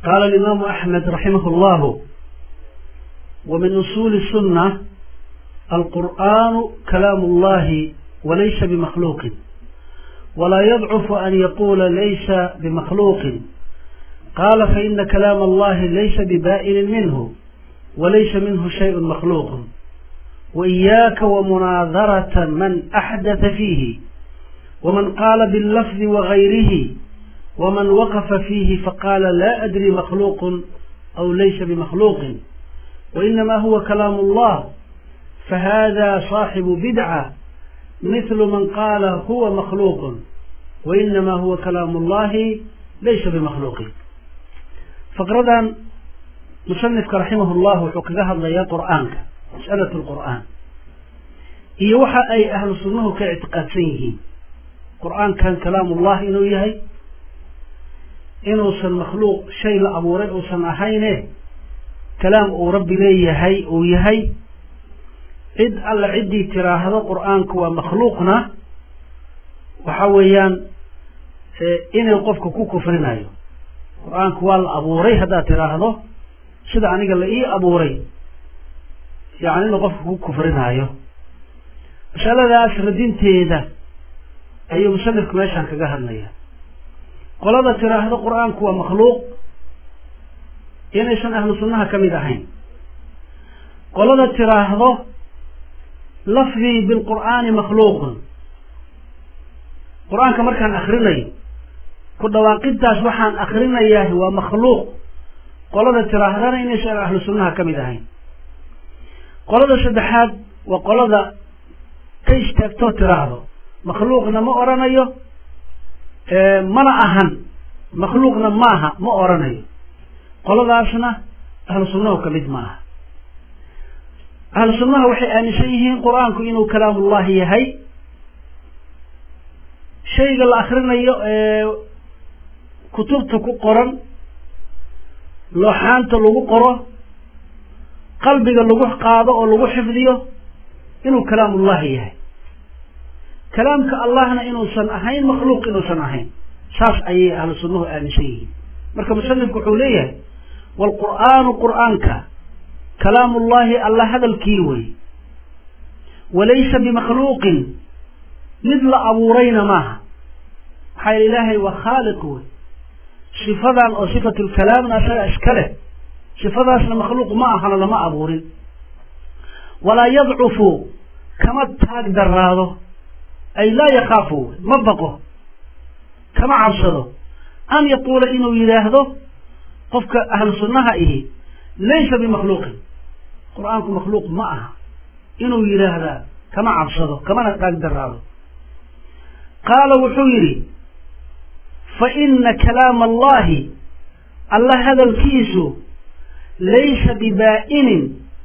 قال الإمام أحمد رحمه الله ومن أصول السنة القرآن كلام الله وليس بمخلوق ولا يضعف أن يقول ليس بمخلوق قال فإن كلام الله ليس ببائن منه وليس منه شيء مخلوق وإياك ومناظرة من أحدث فيه ومن قال باللفظ وغيره ومن وقف فيه فقال لا أدري مخلوق أو ليس بمخلوق وإنما هو كلام الله فهذا صاحب بدعة مثل من قال هو مخلوق وإنما هو كلام الله ليس بمخلوق فقردا musanifka raximahullah wuxuu kaga hadlayaa qur'aanka mas'alatu lqur'aan iyo waxa ay ahlu sunnuhu ka ictiqaadsan yihiin qur'aankan kalaamullah inuu yahay inuusan makhluuq shay la abuuray uusan ahayne kalaam uu rabbi leeyahay uu yahay cid alla ciddii tiraahdo qur'aanku waa makhluuqna waxa weeyaan inuu qofka ku kufrinayo qur-aanku waa la abuuray haddaad tiraahdo sida aniga la ii abuuray yani inuu qofka ku kufrinaayo masaladaas radinteeda ayuu musanifku meeshaan kaga hadlaya qolada tiraahdo qur-aanku waa makhluuq inaysan ahlu sunnaha ka mid ahayn qolada tiraahdo lafdii bilqur'aani makhluuqun qur-aanka markaan akrinayo ku dhawaaqidaas waxaan akrinayaa waa makhluuq qolada tiraahdana inaysan ahlu sunnaha ka mid ahayn qolada saddexaad waa qolada ka istaagtoo tiraahdo makhluuqna ma oranayo mana ahan makhluuqna maaha ma oranayo qoladaasna ahlu sunnahu ka mid ma aha ahlu sunnaha waxay aaminsan yihiin qur-aanku inuu kalaamullahi yahay shayga la akrinayo ee kutubta ku qoran looxaanta lagu qoro qalbiga lagu qaado oo lagu xifdiyo inuu kalaamullahi yahay kalaamka allahna inuusan ahayn makhluuq inuusan ahayn saas ayay ahlu sunnuhu aaminsan yihiin marka musanifku wuxuu leeyahay waalqur'aanu qur'aanka kalaamullahi alla hadalkii wey walaysa bimakhluuqin mid la abuurayna maaha maxaa yeel ilaahay waa khaaliq wey sifadan oo sifatu lkalaamna asaga iska leh sifadaasna makhluuq ma ahana lama abuurin walaa yadcufu kama taag daraado ay laa yakaafu ma baqo kama cabsado an yaquula inuu yidhaahdo qofka ahlu sunnaha ihi laysa bimakhluuqin qur-aanku makhluuq ma aha inuu yidhaahdaa kama cabsado kamana taag daraado qaala wuxuu yidhi faina kalaama allahi alla hadalkiisu laysa bibaa'inin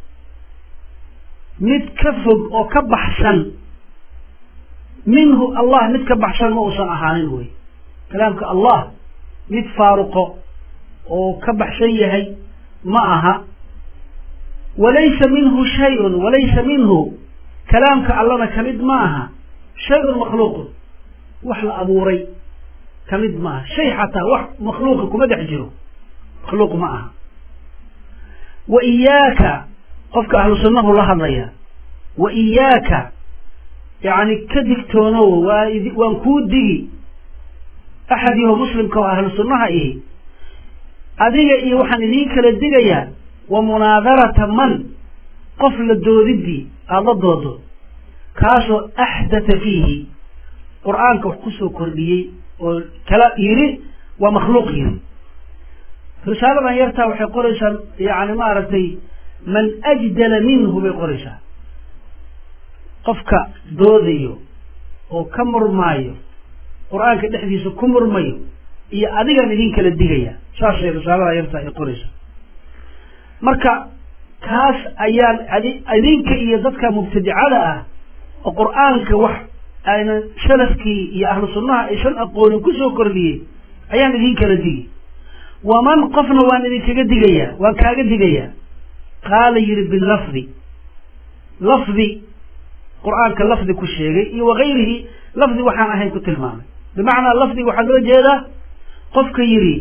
mid ka fog oo ka baxsan minhu allah mid ka baxsan ma uusan ahaanin wey kalaamka allah mid faaruqo oo ka baxsan yahay ma aha walaysa minhu shayun walaysa minhu kalaamka allana kamid ma aha shayun makhluuqun wax la abuuray kamid maaha shay xataa wax makhluuqa kuma dhex jiro makhluuq ma aha wa iyaaka qofka ahlu sunnahu la hadlaya wa iyaaka yacni ka digtoonow waa waan kuu digi axad yaho muslimka oo ahlu sunnaha ihi adiga iyo waxaan idiin kala digayaa wa munaadarata man qof la doodidii aada la doodo kaasoo axdatha fiihi qur-aanka wax kusoo kordhiyey oo kala yidhi waa makhluuq yidhi risaaladan yartaa waxay qoraysaa yani maaragtay man ajdala minhu bay qoraysaa qofka doodayo oo ka murmaayo qur-aanka dhexdiisa ku murmayo iyo adigaan idin kala digaya saasay risaalada yartaa ay qoraysaa marka kaas ayaan idinka iyo dadka mubtadicada ah oo qur-aanka wax aynan salafkii iyo ahlu sunnaha aysan aqoonin kusoo kordhiyey ayaan idin kala digi waman qofna waan idinkaga digayaa waan kaaga digayaa qaala yidhi bilafdi lafdi qur-aanka lafdi ku sheegay iyo wakayrihi lafdi waxaan ahayn ku tilmaamay bimacnaa lafdiga waxaa loo jeedaa qofka yidhi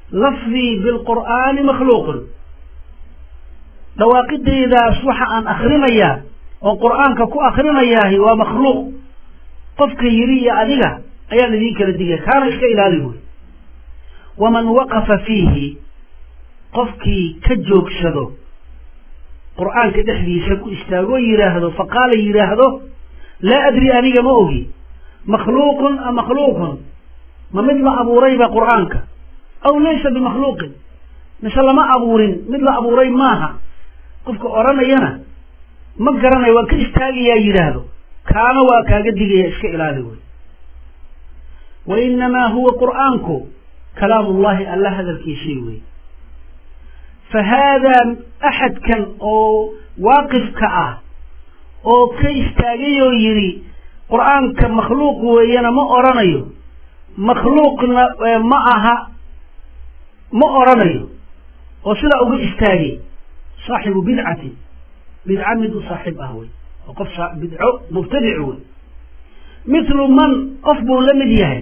lafdii bilqur'aani makhluuqun dhawaaqidaydaas waxa aan akrinayaa oo qur'aanka ku akrinayaahi waa makhluuq qofka yidhi iyo adiga ayaan idiin kala digaya kaana iska ilaali buy waman waqafa fiihi qofkii ka joogsado qur'aanka dhexdiisa ku istaagoo yidhaahdo faqaala yidhaahdo laa adri aniga ma ogi makhluuqun am makhluuqun ma mid la abuurayba qur'aanka aw laysa bimakhluuqin mise lama abuurin mid la abuuray maaha qofka odhanayana ma garanayo waan ka istaagayaa yidhaahdo kaana waa kaaga digaya iska ilaali wey wa inamaa huwa qur'aanku kalaamu ullahi alla hadalkiisii wey fa haadaa axadkan oo waaqifka ah oo ka istaagay oo yidhi qur'aanka makhluuq weeyana ma odhanayo makhluuqna ma aha ma odhanayo oo sidaa uga istaagay saaxibu bidcatin bidca mid u saaxiib ah wey oo qof bidco mubtadic wey mithlu man qof buu la mid yahay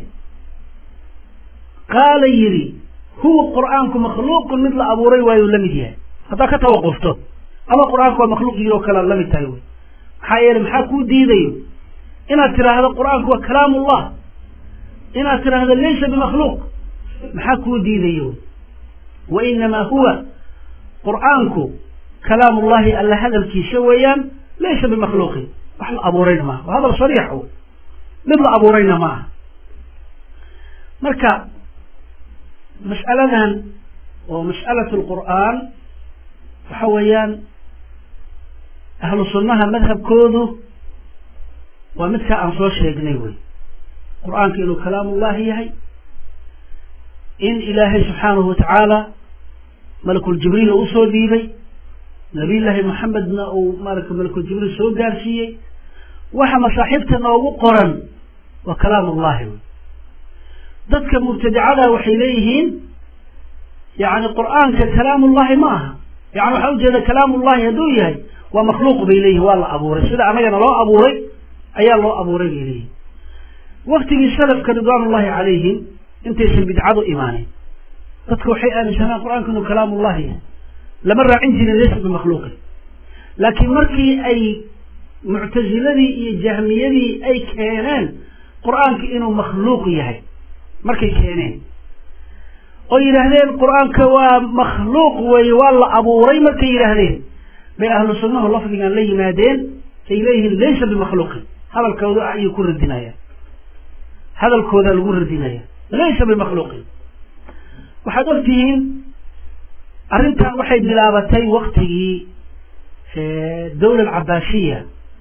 qaala yidhi huwa qur'aanku makhluuqun mid la abuuray waayuu la mid yahay haddaa ka tawaqufto ama qur'aanku waa makhluuq yidhi oo kale la mid tahay wey maxaa yeele maxaa kuu diidayo inaad tidhaahdo qur'aanku waa kalaamullah inaad tidhaahdo laysa bimakhluuq maxaa kuu diidayo wa inamaa huwa qur'aanku kalaamullahi alla hadalkiisa weeyaan laysa bimakhluuqin wax la abuurayna maaha waa hadal sariix wey mid la abuurayna ma aha marka mas'aladan oo mas'alat lqur'aan waxa weeyaan ahlu sunnaha madhabkoodu waa midkaa aan soo sheegnay wey qur'aanka inuu kalaamullahi yahay in ilaahay subxaanahu watacaala malakuljibriil uu usoo dhiibay nabiyullaahi maxamedna uu maarata malakuljibriil soo gaarsiiyey waxa masaaxiibta noogu qoran waa kalaamullahi wey dadka mubtadicada waxay leeyihiin yani qur'aanka kalaamullahi ma aha yani waxaa ujeeda kalaamullahi hadduu yahay waa makhluuq bay leeyihin waa la abuuray sida annagana loo abuuray ayaa loo abuuray bay leeyihin waktigii salafka ridwaanullahi calayhim intaysan bidcadu imaanin dadka waxay aaminsanaan qur'aanka inuu kalaamullahi yahay lama raacin jirin laysa bimakhluuqin laakiin markii ay muctasiladii iyo jahmiyadii ay keeneen qur'aanka inuu makhluuq yahay markay keeneen oo yidhaahdeen qur'aanka waa makhluuq weeye waa la abuuray markay yidhaahdeen bay ahlu sunnahu lafdigan la yimaadeen ay leeyihiin laysa bimakhluuqin hadalkooda ayay ku radinayaan hadalkooda lagu radinaya laysa bimakhluuqin waxaad og tihiin arrintan waxay bilaabatay waktigii dawla alcabaasiya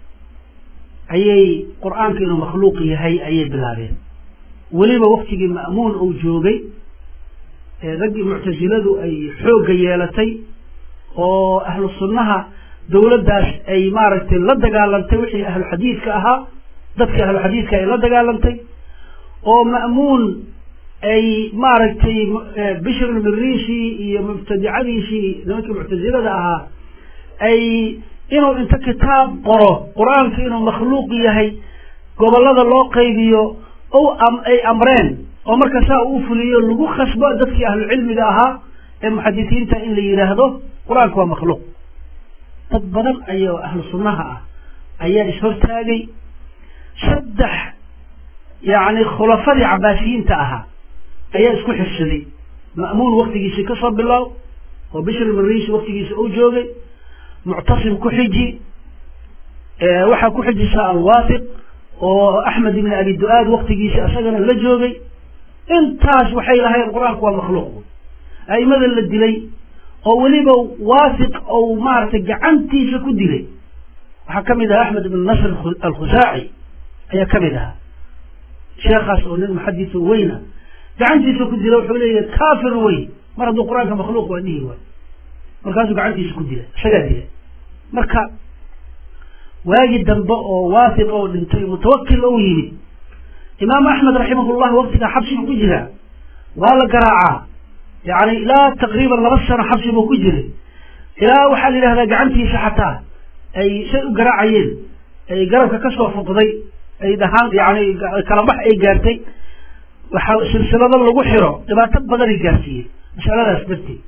ayay qur'aanka inuu makhluuq yahay ayay bilaabeen weliba waktigii ma'muun uu joogay raggii muctasiladu ay xoogga yeelatay oo ahlu sunnaha dawladdaas ay maaragtay la dagaalantay wixii ahlu xadiidka ahaa dadkii ahlu xadiidka ay la dagaalantay oo ma'muun ay maaragtay bishr mirisi iyo mubtadicadiisii nimankii muctasilada ahaa ay inuu inta kitaab qoro qur-aanka inuu makhluuq yahay gobollada loo qaybiyo o ay amreen oo marka saa uu fuliyo lagu khasbo dadkii ahlu cilmiga ahaa ee muxadisiinta in la yidhaahdo qur-aanka waa makhluuq dad badan ayoo ahlu sunnaha ah ayaa ishortaagay saddex yacni khulafadii cabaasiyiinta ahaa ayaa isku xirsaday ma'muun waktigiisii ka soo bilow oo bishr marisi waktigiisa uu joogay muctasim ku xiji waxaa ku xijisaa alwaafiq oo axmed ibn abi du-aad waktigiisi isagana la joogay intaas waxay lahayn qur-aanku waa makhluuq a'imada la dilay oo weliba waafiq ou maaragtay gacantiisa ku dilay waxaa ka mid ahaa axmed ibn nasr alkhusaaci ayaa ka mid ahaa sheekhaas oo nin muxadisa weyna gacantiisa ku dila wuxuu leeyahay kafir wey mar hadduu qur-aanka makhluuq waa dhihi waay markaasuu gacantiisa ku dila isagaa dilay marka waagii dambe oo waafiq oo dhintay mutawakil ou yimid imaamu axmed raximahullah waktigaa xabsigu ku jiraa waa la garaacaa yani ilaa taqriiban laba sano xabsi buu ku jiray ilaa waxaa la yidhahdaa gacantiisa xataa ay say u garaacayeen ay garabka kasoo fuqday ay dhahaan yani kalabax ay gaartay waxaa silsilado lagu xiro dhibaato badanay gaarsiiyeen masaladaas darteed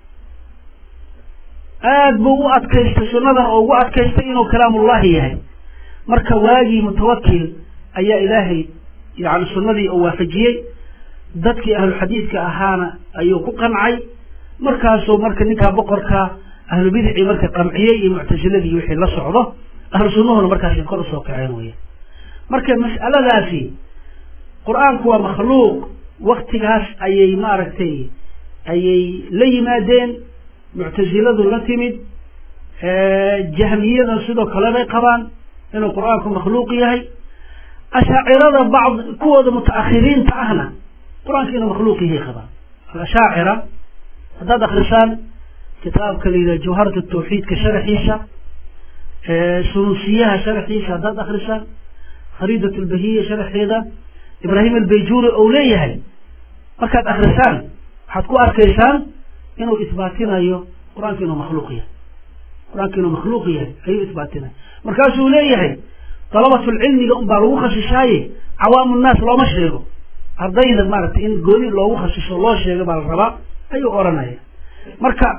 aada buu u adkaystay sunnadan oo ugu adkaystay inuu kalaamullahi yahay marka waagii mutawakil ayaa ilaahay yani sunnadii oo waafajiyey dadkii ahluxadiidka ahaana ayuu ku qancay markaasuu marka ninkaa boqorka ahlubidicii marka qamciyey iyo muctasiladii wixii la socdo ahlu sunnuhuna markaasi kor usoo kaceen weya marka mas'aladaasi qur-aanku waa makhluuq waktigaas ayay maaragtay ayay la yimaadeen muctasiladu la timid jahmiyada sidoo kale bay qabaan inuu qur-aanku makhluuq yahay ashaacirada bacd kuwooda mutaakhiriinta ahna qur-aanka inuu makhluuq yahay qabaan alashaacira haddaad akrisaan kitaabka la yidhaha jawharat tawxiidka sharaxiisa sunuusiyaha sharaxiisa haddaad akrisaan khariidat lbahiya sharaxeeda ibraahim albayjuri ou leeyahay markaad akrisaan waxaad ku arkaysaan inuu isbaatinayo qur-aanka inuu makhluuq yahay qur-aanka inuu makhluuq yahay ayuu isbaatinaya markaasuu leeyahay dalabatulcilmiga un baa lagu khasishaaye cawaamu nnaas looma sheego ardayda maaragtay in gooni loogu khasisho loo sheego baa la rabaa ayuu odhanaya marka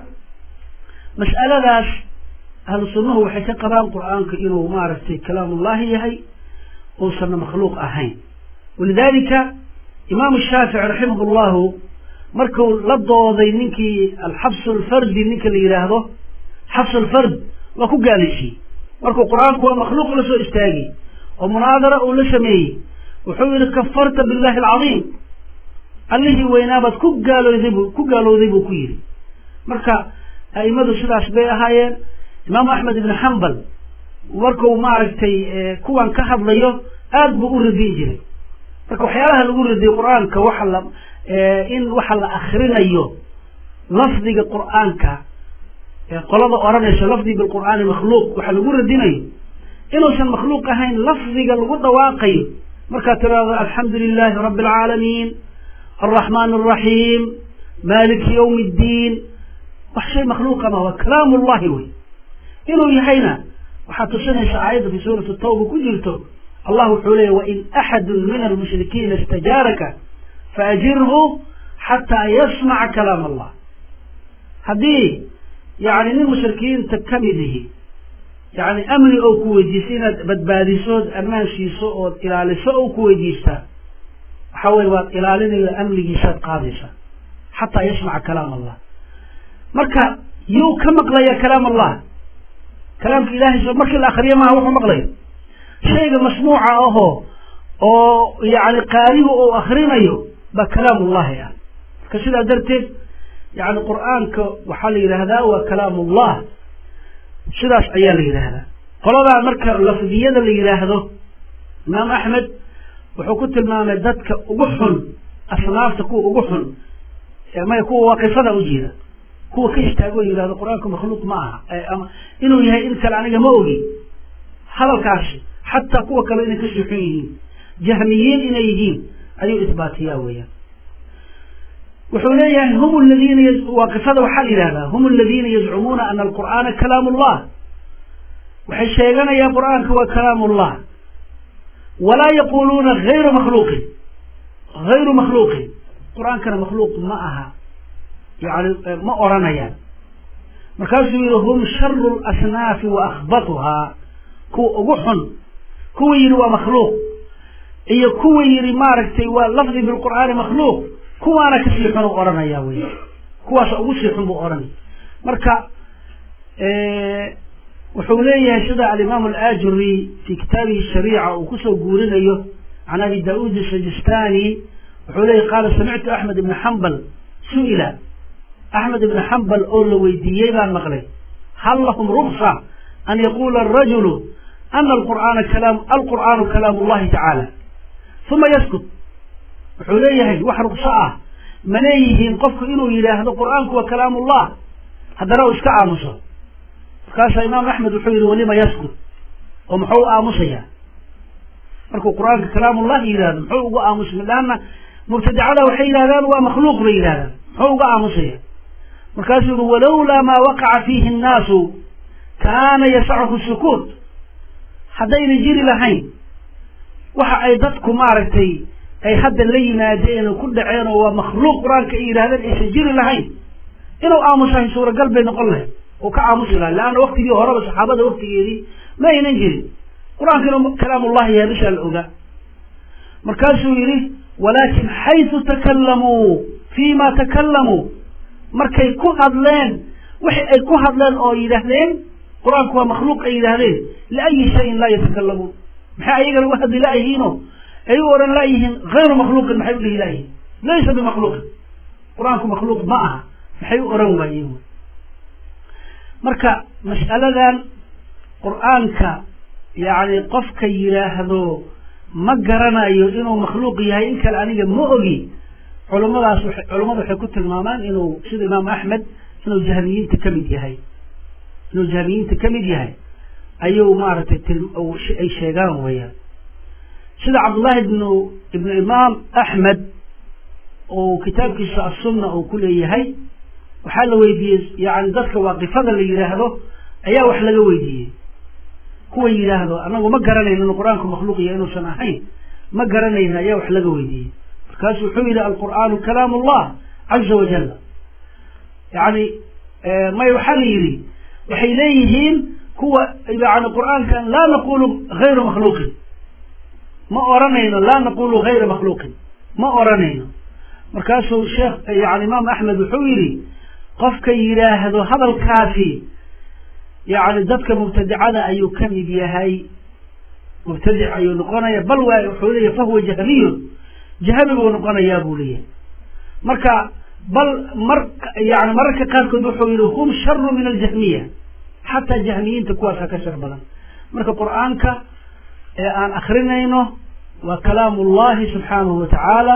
mas'aladaas ahlu sunnuhu waxay ka qabaan qur-aanka inuu maaragtay kalaamullahi yahay uusanna makhluuq ahayn walidalika imaamu shaafici raximah llahu markuu la dooday ninkii alxabsu alfardi ninka la yidhaahdo xabsu alfard waa ku gaalaysiiyey markuu qur-aanku waa makhluuq la soo istaagay oo munaadara uu la sameeyey wuxuu yihi kafarta billahi alcadiim allihii weynaabaad ku gaalooday bu ku gaalowday buu ku yidhi marka a'imadu sidaas bay ahaayeen imaamu axmed ibn xambal markuu maaragtay kuwan ka hadlayo aad buu u radiyi jiray marka waxyaalaha lagu radiyo qur-aanka waxa la in waxa la akrinayo lafdiga qur-aanka qolada odhanayso lafdi bilqur'aani makhluuq waxa lagu radinayo inuusan makhluuq ahayn lafdiga lagu dhawaaqayo markaad tiraahdo alxamdu lilahi rabbi alcaalamiin alraxmaan alraxiim maliki ywmi ddiin wax shay makhluuqa ma waa kalaam llahi wey inuu yahayna waxaa tusinaysa aayadda fi suurati tawba ku jirto allah wuxuu leeyay wain axadu min almushrikiina istajaaraka faajirhu xataa yasmaca kalaam allah haddii yani nin mushrikiinta kamid ihi yani amni oo ku weydiista inaad badbaadiso ood ammaan siiso ood ilaaliso oo ku weydiistaa waxa weye waad ilaalinayo amnigiisaad qaadaysaa xataa yasmaca kalaam allah marka yuu ka maqlaya kalaam allah kalaamka ilahay so markii la akriyo maaha wuxuu maqlayo shayga masmuuca ahoo oo yani qaarigu uu akrinayo baa kalaam ullahi ah marka sidaa darteed yani qur-aanka waxaa la yidhaahdaa waa kalaam ullah sidaas ayaa la yidhaahdaa qoladaa marka lafdiyada la yidhaahdo imaam axmed wuxuu ku tilmaamay dadka ugu xun asnaafta kuwa ugu xun maya kuwa waaqifada ujeeda kuwa ka istaago yidhahdo qur-aanku makhluuq ma aha ama inuu yahay in kale aniga ma ogi hadalkaasi xataa kuwa kale inay kasii xun yihiin jahmiyiin inay yihiin ayuu isbaatiyaa weeyaan wuxuu leeyahay hum ladiina waaqifada waxaa la yidhahdaa hum aladiina yazcumuuna ana alqur'aana kalaam ullah waxay sheeganayaan qur-aanka waa kalaam ullah walaa yaquluuna hayru makhluuqin hayru makhluuqin qur-aankana makhluuq ma aha yani ma odhanayaan markaasuu yihi hum sharu lasnaafi wa akhbatuhaa kuwa ugu xun kuwa yidhi waa makhluuq iyo kuwa yidhi maaragtay waa lafdi bilqur'aani makhluuq kuwaana kasii xun u odhanaya wey kuwaasa ugu sii xun buu odhanaya marka wuxuu leeyahay sida alimaam alajuri fi kitaabihi shariica uu kusoo guurinayo can abi daud sajistani wuxuu leeyahy qaala samictu axmed ibna xambal su-ila axmed ibna xambal oo la weydiiyey baan maqlay hal lahum ruksa an yaqula arajulu ana alqur'aana kalaam alqur'aanu kalaam llahi tacaala uma yaskut wuxuu leeyahay wax rukso ah ma leeyihiin qofku inuu yidhaahdo qur-aanku waa kalaam ullah haddana uu iska aamuso markaasaa imaam axmed wuxuu yihi walima yaskut oo muxuu u aamusayaa markuu qur-aanka kalaamullahi yidhahdo muxuu ugu aamusay laanna mubtadicada waxay yidhahdaan waa makhluuq bay yidhahdaan muxuu uga aamusaya markaasuu yihi walowlaa maa waqaca fiihi annaasu kaana yasachu sukuut haddayna jiri lahayn waxa ay dadku maaragtay ay hadda la yimaadeen oo ku dhaceen oo waa makhluuq qur-aanka ay yidhahdeen aysan jiri lahayn inuu aamusahay suuragal bay noqon lahay oo ka aamusi lahay leanna waktigii horeba saxaabada waktigeedii ma aynan jirin qur-aanka inuu kalaamullahi yahay bishaa la ogaa markaasuu yidhi walaakin xaysu takalamuu fii ma takalamuu markay ku hadleen wixi ay ku hadleen oo yidhaahdeen qur-aanku waa makhluuq ay yidhaahdeen liayi shayin laa yatakalamuun maxay ayagana u hadli laayihiino ay u odhan laayihiin hayru makhluuqin maxay u dhihi laayihiin laysa bimakhluuqin qur-aanku makhluuq ma aha maxay u odhan waayeen marka mas'aladan qur-aanka yacni qofka yidhaahdo ma garanayo inuu makhluuq yahay in kale aniga ma ogi culummadaas wa culummadu waxay ku tilmaamaan inuu sida imaam axmed inuu jahmiyiinta ka mid yahay inuu jahmiyiinta ka mid yahay ayuu maaragtay ay sheegaan weyaan sida cabdullahi ibnu ibnu imaam axmed oo kitaabkiisa assunna uu ku leeyahay waxaa la weydiiyey yani dadka waaqifada la yidhaahdo ayaa wax laga weydiiyey kuwa yidhaahdo anagu ma garanayno inu qur-aanku makhluuq yahay inuusan ahayn ma garanayno ayaa wax laga weydiiyey markaasu wuxuu yidhi alqur'aanu kalaam allah caza wajalla yani may waxaa la yidhi waxay leeyihiin kuwa yani qur-aankan laa naqulu hayru makhluuqin ma oranayno laa naqulu hayra makhluuqin ma oranayno markaasuu sheekh yani imaam axmed wuxuu yidhi qofka yidhaahdo hadalkaasi yani dadka mubtadicada ayuu ka mid yahay mubtadic ayuu noqonaya bal waa wuxuu leeyahy fahuwa jahmiyun jahmi buu noqonayaa buu leeyahay marka bal mar yani mararka qaarkood wuxuu yihi hum sharu min aljahmiya xataa jahmiyiinta kuwaasa ka shar badan marka qur-aanka ee aan akrinayno waa kalaam ullahi subxaanahu watacaala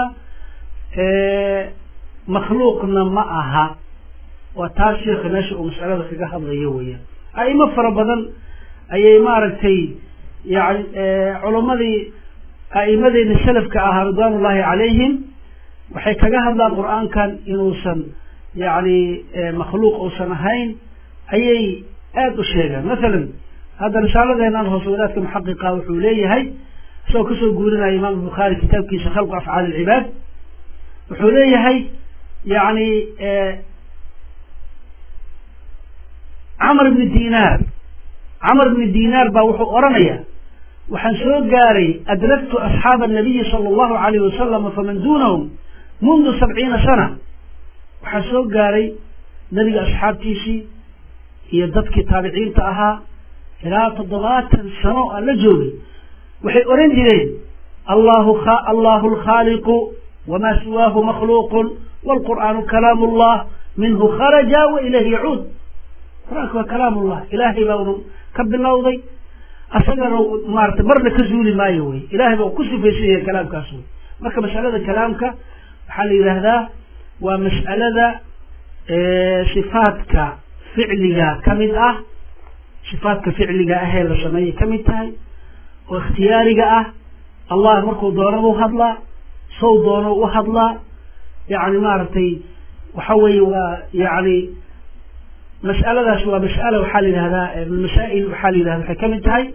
makhluuqna ma aha waa taas sheekha meesha uu masalada kaga hadlayo weeyaan a'imo fara badan ayay maaragtay yani culummadii a'imadeena salafka ahaa ridwaan ullahi calayhim waxay kaga hadlaan qur-aankan inuusan yani makhluuq uusan ahayn ayay aada u sheegaan masalan hadda risaaladeenan hoose wadaadka muxaqiqa wuxuu leeyahay isagoo kasoo guurinaya imaam bukhaari kitaabkiisa khalqu afcaali ilcibaad wuxuu leeyahay yani camr ibni dinaar camr ibni dinaar baa wuxuu odhanaya waxaan soo gaaray adraktu asxaaba anabiyi sala allahu alayh wasalama faman dunahum mundu sabciina sana waxaan soo gaaray nebiga asxaabtiisii iyo dadkii taabiciinta ahaa ilaa toddobaatan sano aan la joogay waxay odhan jireen allahu allahu alkhaaliqu wamaa siwaahu makhluuqun waalqur'aanu kalaam ullah minhu kharaja wa ilayhi yacuud qur-aanka waa kalaam ullah ilaahay baanu ka bilowday asagana maarata marna ka zuuli maayo wey ilahay baa ku sifaysan yahay kalaamkaas wey marka mas'alada kalaamka waxaa la yidhaahdaa waa mas'alada sifaadka ficliga ka mid ah sifaadka ficliga ahee la sameeyay ka mid tahay oo ikhtiyaariga ah allah markuu doonaba u hadlaa sow doono u hadlaa yani maaragtay waxa weeye waa yani mas'aladaas waa mas'ala waxaa la yidhahdaa masaa'il waxaa la yidhahda waxay ka mid tahay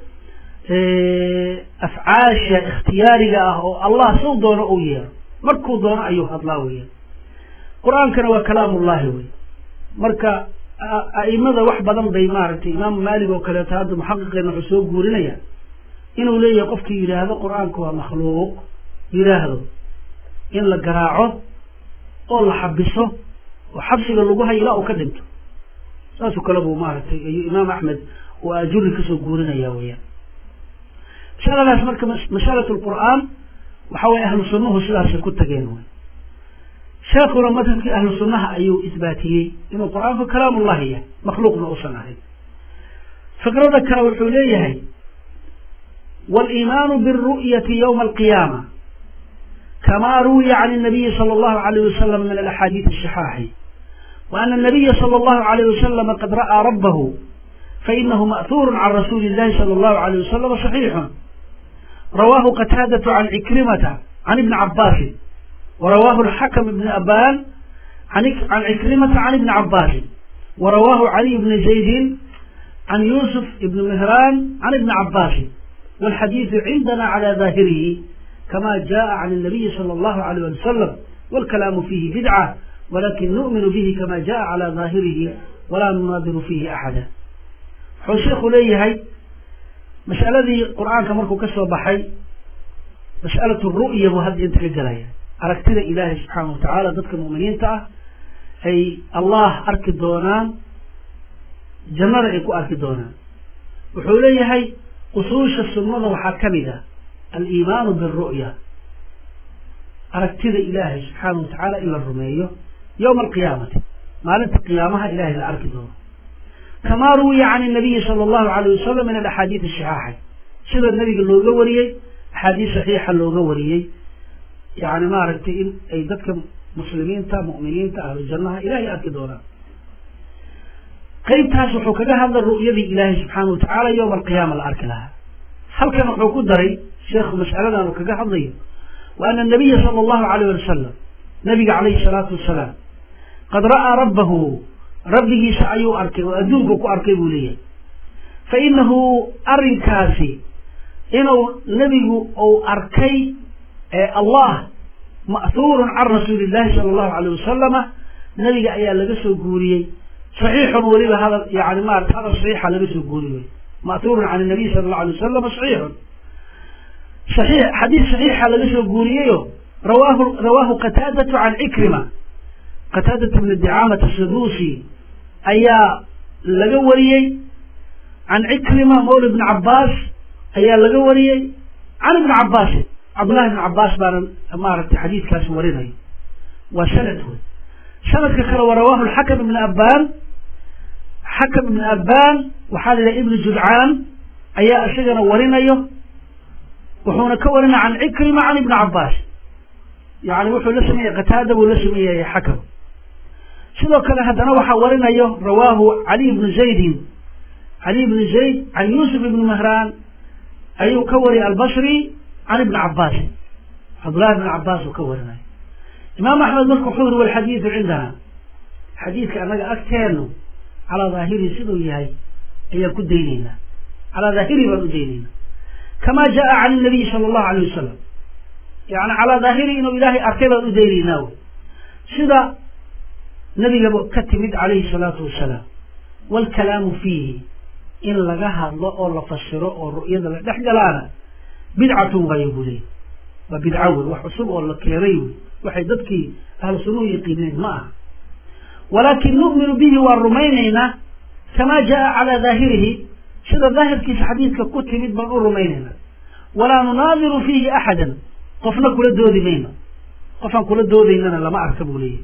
afcaasha ikhtiyaariga ah oo allah sow doono uu yeero markuu doono ayuu hadlaa weya qur-aankana waa kalaamullahi wey marka a'imada wax badan bay maaragtay imaamu maalik oo kaleeto hadda muxaqiqeena wuxuu soo guurinaya inuu leeyahay qofkii yidhaahdo qur-aanku waa makhluuq yidhaahdo in la garaaco oo la xabiso oo xabsiga lagu hayo ilaa uu ka dhinto saasoo kale buu maaragtay ayuu imaam axmed oo ajuri kasoo guurinaya weyaan masaladaas marka masalat lqur'aan waxa weye ahlu sunnuhu sidaasay ku tageen wy sheekuna madhabkii ahlu sunnaha ayuu isbaatiyey inuu qur-aanku kalaamullahi yahay makhluuqna uusan ahayn fikrada kale wuxuu leeyahay waliimaanu biاlru'yati ywma alqiyaama kama ruwiya can الnabiyi salى اllahu alayh wasalam min alaxaadiid الصixaaxi وأن النبي صلى الله عليه وسلم قد رأى ربه فإنه مأثور عن رسول الله صلى الله عليه وسلم صحيح رواه قتادة عن عكرمة عن ابن عباس ورواه الحكم بن أبان عن عن عكرمة عن ابن عباس ورواه علي بن زيد عن يوسف بن مهران عن ابن عباس والحديث عندنا على ظاهره كما جاء عن النبي صلى الله عليه وسلم والكلام فيه بدعة walakin nu'minu bihi kama jaa calaa daahirihi walaa nunaadiru fiihi axada wuxuu sheikhu leeyahay mas'aladii qur-aanka markuu ka soo baxay mas'alatu ru'ya buu hadda inta ka gelaya aragtida ilaahay subxaana wa tacaala dadka mu'miniinta ah ay allah arki doonaan jannada ay ku arki doonaan wuxuu leeyahay usuusha sunnada waxaa ka mid ah aliimaanu biru'ya aragtida ilaahay subxaana wa tacaala in la rumeeyo yowma alqiyaamati maalinta qiyaamaha ilahay la arki doono kamaa ruwiya can nabiyi sala allahu alayh wasalam min alaxaadiid saxiixay sida nabiga looga wariyey axaadiis saxiixa looga wariyey yani maaragtay in ay dadka muslimiinta mu'miniinta ahlu jannaha ilahay arki doonaan qeybtaas wuxuu kaga hadlay ru'yadii ilaahay subxaana wa tacaala yowma alqiyaama la arki lahaa halkan wuxuu ku daray sheekhu mas'aladan uu kaga hadlayo wa ana nabiya sala allahu alayh wali wasalam nabiga calayhi salaatu wasalaam qad ra'aa rabbahu rabbigiisa ayuu arkay oo adduunku ku arkay buu leeyahay fa inahu arrinkaasi inuu nebigu uu arkay allah ma'huurun can rasuuli illahi sala allahu alayh wasalama nabiga ayaa laga soo guuriyey saxiixun weliba hadal yani maarata hadal saxiixa laga soo guuriyey ma'huurun can nabiy sala allahu alay wasalam saxiixun saxiix xadiis saxiixa laga soo guuriyeyo rawaahu rawaahu qataadatu can cikrima qataadatu bni dicaamata saduusi ayaa laga wariyey can cikrima mawla ibni cabaas ayaa laga wariyey can ibni cabaasin cabdullahi ibni cabaas baana maaragtay xadiidkaasi warinaya waa sanad wey sanadka kale waa rawaahu lxakam ibni abbaan xakam ibni abbaan waxaa la yidhaha ibni judcaan ayaa isagana warinayo wuxuuna ka warinaya can cikrima can ibni cabaas yani wuxuu la sameeyey qataada buu la sameeyay xakam sidoo kale haddana waxaa warinayo rawaahu cali ibnu zaydin cali ibnu zayd can yuusuf ibni mahraan ayuu ka wariyay albasri can ibni cabaasin cabdullahi ibni cabaas uu ka warinayo imaam axmed marka wuxuu yiri walxadiidu cindana xadiidka annaga agteenu calaa daahirihi siduu yahay ayaan ku daynaynaa calaa daahirihi baan u daynaynaa kama jaa can nabiyi sala allahu alayh wasalam yani calaa daahirihi inuu ilaahay arkay baan u daynaynaa wy sida nabigaba ka timid calayhi salaatu wasalaam waalkalaamu fiihi in laga hadlo oo la fasiro oo ru'yada la dhex galaana bidcatun waayo buu leey waa bidca wey wax cusub oo la keenay wey waxay dadkii ahlu sunnuhu yaqiineen ma aha walaakin nu'minu bihi waan rumaynaynaa kamaa jaa calaa daahirihi sida daahirkiisa xadiidka ku timid baan u rumaynaynaa walaa nunaadiru fiihi axadan qofna kula doodi mayno qofaan kula doodaynana lama arka buu leeyahy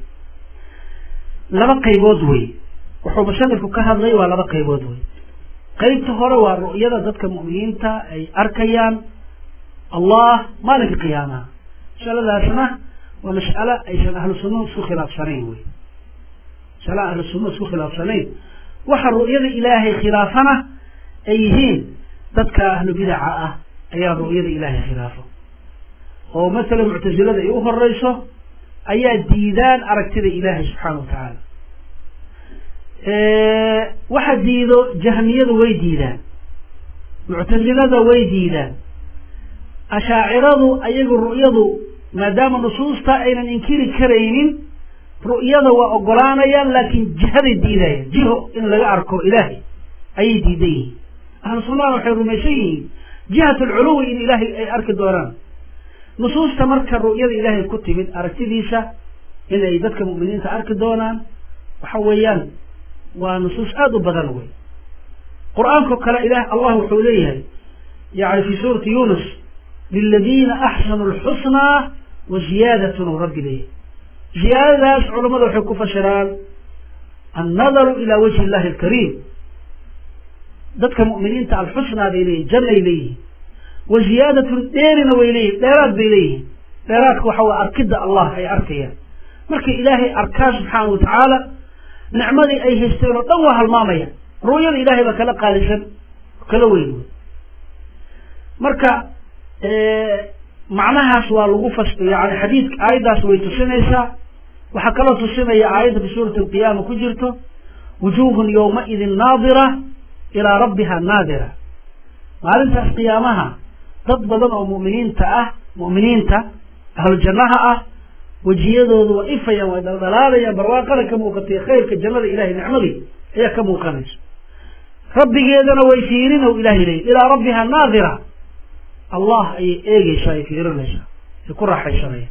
laba qaybood wey wuxuu musanifku ka hadlay waa laba qaybood wey qaybta hore waa ru'yada dadka mu'miniinta ay arkayaan allah maalinka qiyaamaha masaladaasna waa mas'alo aysan ahlu sunnahu isku khilaafsanayn wey masale ahlu sunnahu isku khilaafsanayn waxa ru'yada ilaahay khilaafana ay yihiin dadka ahlu bidaca ah ayaa ru'yada ilaahay khilaafo oo masalan muctasilada ay u horeyso ayaa diidaan aragtida ilaahay subxaana wa tacaala waxa diido jahmiyadu way diidaan muctasilada way diidaan ashaaciradu ayagu ru'yadu maadaama nusuusta aynan inkiri karaynin ru'yada waa ogolaanayaan laakiin jihaday diidayaan jiho in laga arko ilaahay ayay diidan yihiin ahlu sunnahana waxay rumaysan yihiin jihat alculuwi in ilaahay ay arki doonaan nusuusta marka ru'yada ilaahay ku timid aragtidiisa inay dadka mu'miniinta arki doonaan waxa weeyaan waa nusuus aada u badan wey qur-aanko kale ilah allah wuxuu leeyahay yani fi suurati yunus liladiina axsanuu lxusnaa wa ziyaadatun u rabbi leeyahay ziyaadadaas culamada waxay ku fasiraan annadaru ilaa wajhi illahi alkariim dadka mu'miniinta alxusnaa bay leeyihin jannay leeyihin wa ziyaadatun dheerina way leeyihin dheeraad bay leeyihin dheeraadka waxa way arkidda allah ay arkayaan markay ilaahay arkaan subxaana wa tacaala nicmadii ay haysteen oo dhan waa halmaamaya ru'yada ilaahay baa kala qaalisan kala weyn wey marka macnahaas waa lagu fas yani xadiidka aayaddaas way tusinaysaa waxaa kaloo tusinaya aayadda fi suurati alqiyaama ku jirto wujuhun yowmaidin naadira ilaa rabbiha naadira maalintaas qiyaamaha dad badan oo mu'miniinta ah mu'miniinta ahlu jannaha ah wejiyadoodu waa ifayaan waa dhaldhalaalayaan barwaaqada ka muuqatay khayrka jannada ilahay nicmadii ayaa ka muuqanaysa rabbigeedana way fiirin o ilahay leey ilaa rabbiha naadira allah ayay eegeysaa ay fiirinaysaa ay ku raaxaysanayaan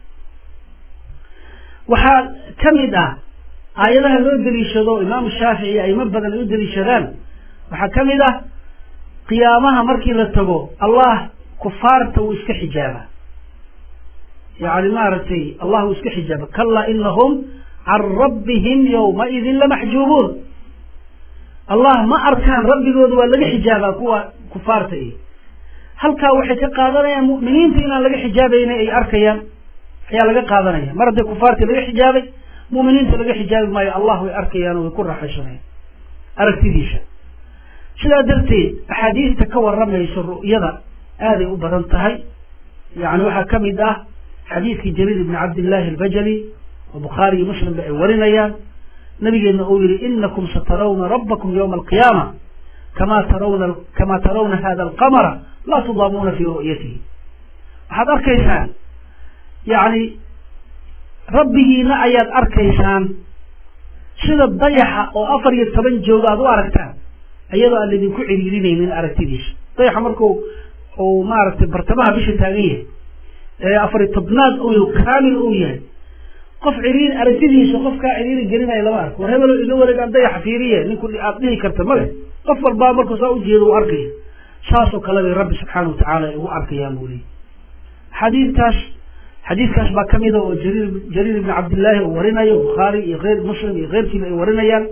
waxaa ka mid ah aayadaha loo deliishado imaamu shaafici aimo badan ay u deliishadaan waxaa ka mid ah qiyaamaha markii la tago allah kufaarta wuu iska xijaaba yani maaragtay allah wuu iska xijaaba kalaa inahum can rabbihim yawmaidin lamaxjuubuun allah ma arkaan rabbigooda waa laga xijaabaa kuwa kufaarta i halkaa waxay ka qaadanayaan mu'miniinta inaan laga xijaabayna ay arkayaan ayaa laga qaadanaya mar haddii kufaartii laga xijaabay mu'miniinta laga xijaabi maayo allah way arkayaan oo way ku raaxaysanayaan aragtidiisa sidaa darteed axaadiista ka waramayso ru'yada aaday u badan tahay yani waxaa ka mid ah xadiidkii jariir ibni cabdillahi albajali oo bukhaari iyo muslimba ay warinayaan nabigeedna uu yihi inakum satarawna rabbakum ywma alqiyaama kama tarawna kama tarawna hada alqamara laa tudaamuuna fi ru'yatihi waxaad arkaysaan yani rabbigiina ayaad arkaysaan sida dayaxa oo afar iyo toban jooga aad u aragtaan iyadoo aan laydinku ciriirinaynin aragtidiisa dayaxa marku uu maaragtay bartamaha bisha taagan yahay ee afariy tobnaad u kaamil uu yahay qof ciriir aragtidiisa qofkaa ciriiri gelinaya lama arko war hebelo iga wareegaan dayaxa fiiriye ninku aad dhihi karta male qof walbaa markuu saa ujeedo u arkaya saasoo kale bay rabbi subxaana watacaala ay ugu arkayaan buu leeyay xadiidkaas xadiidkaas baa kamida oo jariir jariir ibni cabdillaahi uu warinayo bukhaari iyo eyr muslim iyo keyrkiiba ay warinayaan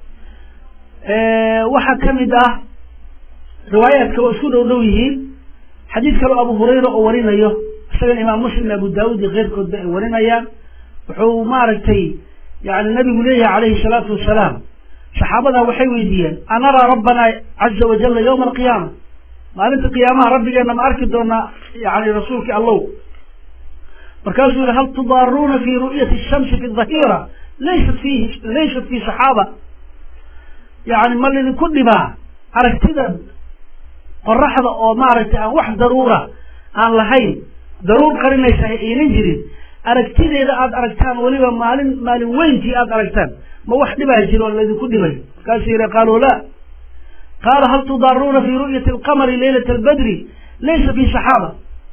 waxaa kamid ah riwaayaadka waa isku dhow dhow yihiin xadiid kaleo abu hurayra oo warinayo isagana imaam muslim abu daawud iyo keyrkoodba ay warinayaan wuxuu maaragtay yani nabigu leeyahay calayhi salaatu wasalaam saxaabadaa waxay weydiiyeen anaraa rabbana caza wajalla yawma alqiyaama maalinta qiyaamaha rabbigeena ma arki doonaa yani rasuulkii allow markaasuu yihi hal tudaaruuna fi ru'yati shamsi fi dhahira laysat fihi laysat fi saxaaba yani ma lidinku dhibaa aragtida qoraxda oo maaragtay aan wax daruura aan lahayn daruur qarinaysa aynan jirin aragtideeda aada aragtaan weliba maalin maalin weyntii aada aragtaan ma wax dhibaa jiro oo laydinku dhibay markaasuu yihi qaaluu la qaala hal tudaaruuna fi ru'yati alqamari laylata albadri laysa fi saxaaba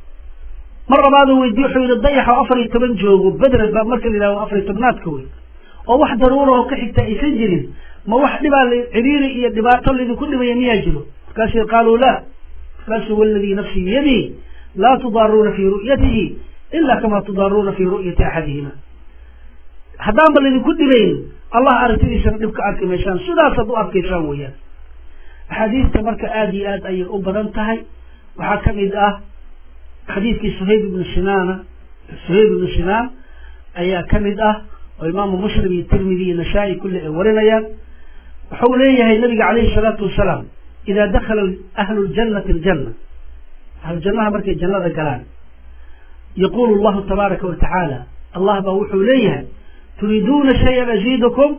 mar labaadu weydiye wuxuu yihi dayaxa oo afar iyo toban joogo bedre baa marka la yidhahdo afar iyo tobnaadka wey oo wax daruura oo ka xigta aysan jirin ma wax dhibaa ciriiri iyo dhibaato laydinku dhibaya miyaa jiro markaasuu yihi qaaluu la markaasuu waladii nafsii biyadihi laa tudaaruuna fi ru'yatihi ila kama tudaaruuna fi ru'yati axadihima haddaanba laydinku dhibayn allah aragtidiisana dhibka arki maysaan sidaasaad u arkaysaan weeyaan axaadiista marka aada iyo aad ayay u badan tahay waxaa kamid ah xadiidkii suhayb ibnu sinaana suhayb ibnu sinaan ayaa kamid ah oo imaamu muslim iyo tirmidi iyo nasaa-i kulli ay warinayaan wuxuu leeyahay nabiga calayhi salaatu wasalaam idaa dakala ahlu ljannati aljanna ahlu jannaha markay jannada galaan yaqulu llahu tabaaraka wa tacaala allah baa wuxuu leeyahay turiiduuna shayan aziidukum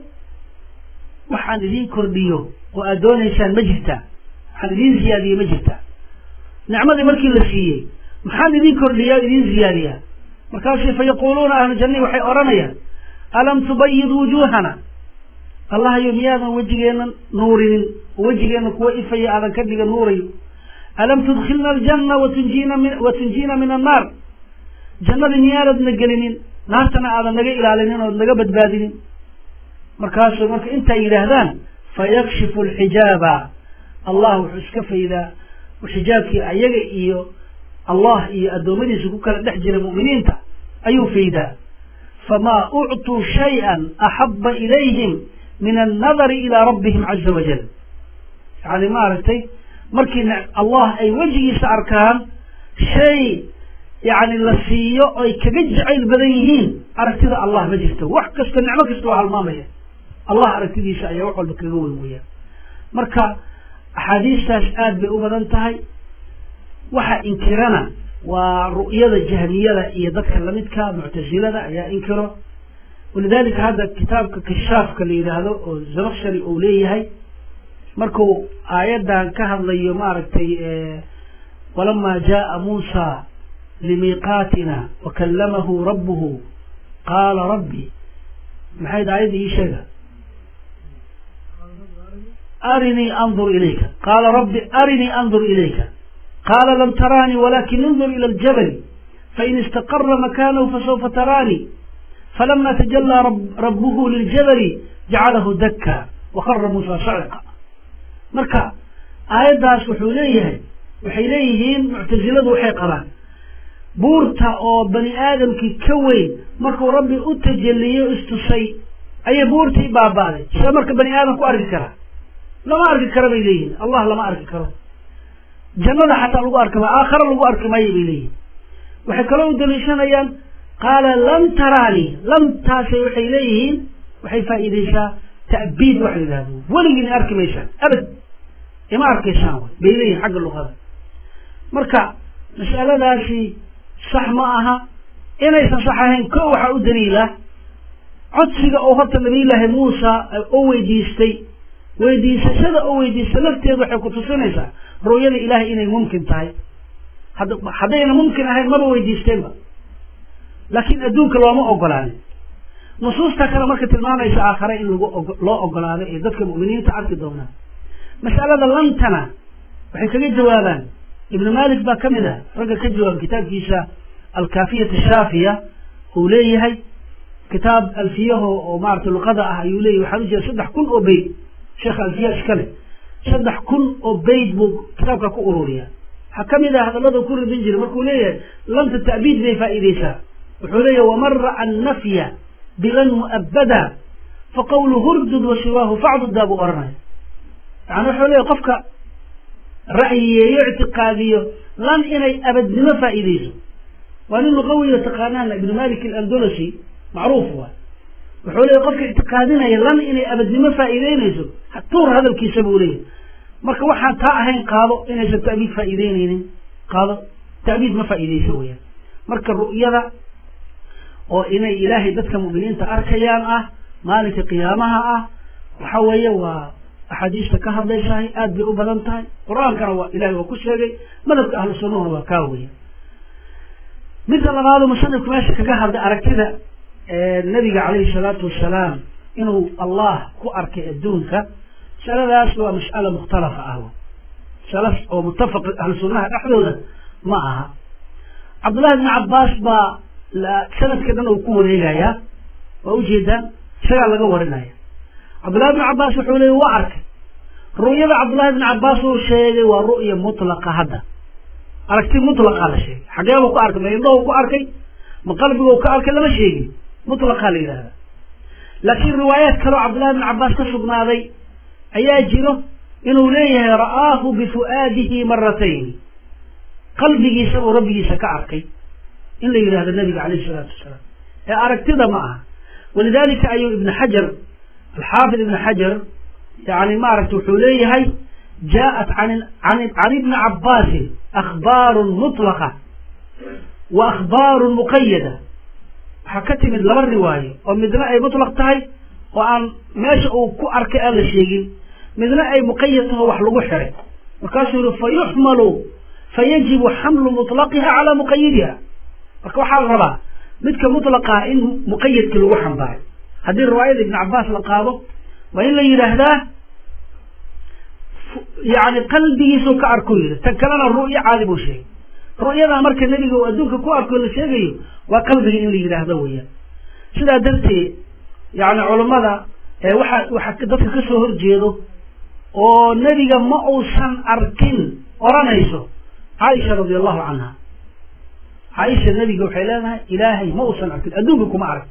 waxaan idiin kordhiyo oo aad doonaysaan ma jirtaa waxaan idiin ziyaadiye ma jirtaa nicmadii markii la siiyey maxaan idin kordhiya o idin ziyaadiyaa markaasu fa yaquuluuna ahlu jannai waxay odhanayaan alam tubayid wujuuhana allahayo miyaadan wejigeena nuurinin oo wejigeena kuwa ifaya aadan ka dhiga nuurayo alam tudkilna aljanna watunjiina min wa tunjiina min annaar jannadii miyaanadna gelinin naartana aadan naga ilaalinin ood naga badbaadinin markaasuu marka intay yidhaahdaan fayakshifu alxijaaba allah wuxuu iska faydaa xijaabkii ayaga iyo allah iyo addoommadiisa ku kala dhex jira mu'miniinta ayuu faydaa famaa uctuu shay-an axaba ilayhim min annadari ilaa rabbihim caza wajal yani maaragtay markii allah ay wejigiisa arkaan shay yani la siiyo oy kaga jacayl badan yihiin aragtida allah ma jirto wax kasta nicmo kasta waa halmaamaya allah aragtidiisa ayaa wax walba kaga weyn weeyaan marka axaadiistaas aad bay u badan tahay waxa inkirana waa ru'yada jahmiyada iyo dadka lamidka muctasilada ayaa inkiro walidalika hadda kitaabka kishaafka la yidhaahdo oo zabakshari uu leeyahay markuu aayaddan ka hadlayo maaragtay walamaa jaءa muusa limiiqaatina wakallamahu rabbuhu qaala rabbi maxayd aayadda ii sheega arinii andur ilayka qaala rabbi arinii andur ilayka qaala lam taraanii walakin indur ila aljabali fain istaqara makanahu fasawfa taraanii falama tajalaa rabuhu liljabali jacalahu dakka wakara muusa saciqa marka aayaddaas wuxuu leeyahay waxay leeyihiin muctasiladu waxay qabaan buurta oo bani aadamkii ka weyn markuu rabbi u tajaliyo istusay ayay buurtii baaba'day sida marka bani aadam ku arki karaa lama arki karo bay leeyihin allah lama arki karo jannada xataa lagu arki maayo aakhare lagu arki maayo bay leeyihin waxay kaloo u daliishanayaan qaala lam taraanii lamtaasay waxay leeyihiin waxay faa'iidaysaa ta'biid waxa la yidhahdo weligiina arki maysaan abad ima arkaysaan wy bay leeyihin xagga luqada marka mas'aladaasi sax ma aha inaysan sax ahayn ko waxaa u daliila codsiga oo horta nabiyullaahi muusa oo weydiistay weydiisashada oo weydiista lafteedu waxay ku tusinaysaa ru'yada ilaahay inay mumkin tahay had haddayna mumkin ahayn maba weydiisteenba laakiin adduunka looma ogolaanin nusuusta kale marka tilmaamaysa aakhare in lagu loo ogolaado ee dadka mu'miniinta arki doonaan mas'alada lantana waxay kaga jawaabaan ibnu malik baa ka mid ah ragga ka jawaaba kitaabkiisa alkaafiyat ashaafiya uu leeyahay kitaab alfiyaho oo maarata luqada ah ayuu leeyahy waxaan ujeeda saddex kun oo beyd sheekha alfiya iskale saddex kun oo beyd buu kitaabka ku ururiyaa waxaa ka mid ah hadallada ku ridin jiray markuu leeyahay lanta ta'biid bay faa'iidaysaa wuxuu leeyahay waman ra'a annafya bilan mu'abada faqawlu hurdud wa siwaahu facdudaa buu oranaya yani wuxuu leeyahy qofka ra'yiyeeyo ictiqaadiyo lan inay abadnimo faa'iidayso waa nin luqawiyo taqaanaan ibnu malik alandolosi macruuf waay wuxuu leeyahy qofka ictiqaadinaya lan inay abadnimo faa'iideynayso tuur hadalkiisa buu leeyahy marka waxaan taa ahayn qaado inaysan ta'biid faa'iideyneynin qaado ta'biid ma faa'iideyso weyaan marka ru'yada oo inay ilaahay dadka mu'miniinta arkayaan ah maalinka qiyaamaha ah waxa weeye waa axaadiista ka hadlaysahay aad bay u badan tahay qur-aankana waa ilahay waa ku sheegay madhabka ahlu sunnahuna waa kaa weya midda labaado musanifku meesha kaga hadlay aragtida nabiga calayhi salaatu wasalaam inuu allah ku arkay adduunka masaladaas waa mas'ala mukhtalafa ah masala oo muttafaq ahlu sunnaha dhexdooda ma aha cabdullahi bni cabbaas baa sanadka dhan uu ku wareegayaa waa ujeedaan isagaa laga warinaya cabdullahi bni cabbaas wuxuu leeyay waa arkay ru'yada cabdullahi bni cabbaas uu sheegay waa ru'ya mutlaqa hadda aragti mutlaqaa la sheegay xageebuu ku arkay ma indhahuu ku arkay ma qalbiguu ka arkay lama sheegin mutlaqaa la yidhahda laakiin riwaayaad kaleo cabdullahi bni cabbaas ka sugnaaday ayaa jiro inuu leeyahay ra'aahu bifu'aadihi maratayn qalbigiisa uu rabbigiisa ka arkay in la yidhahdo nabiga calayhi isalaatu wasalaam ee aragtida ma aha walidalika ayuu ibn xajar alxaafid ibn xajar yani maaragta wuxuu leeyahay jaaءat can ibni cabaasin akhbaaru mutlaqa wa akhbaaru muqayada waxaa ka timid laba riwaayo oo midna ay mutlaq tahay oo aan meesha uu ku arkay aan la sheegin midna ay muqayad taho wax lagu xiray markaasuu yihi fayuxmalu fayajibu xamlu mutlaqiha calaa muqayidiha marka waxaa la rabaa midka mutlaqaa in muqayadka lagu xambaayo haddii riwaayada ibn cabaas la qaado waa in la yidhaahdaa yani qalbigiisuu ka arko yidhi tan kalena ru'yo caadi buu sheegay ru'yadaa marka nebiga uu adduunka ku arko la sheegayo waa qalbiga in la yidhaahdo weeyaan sidaa darteed yani culammada waxa waxa dadka ka soo horjeedo oo nebiga ma uusan arkin odhanayso caaisha radi allahu canha caaisha nebiga waxay leedahay ilaahay ma uusan arkin adduunka kuma arag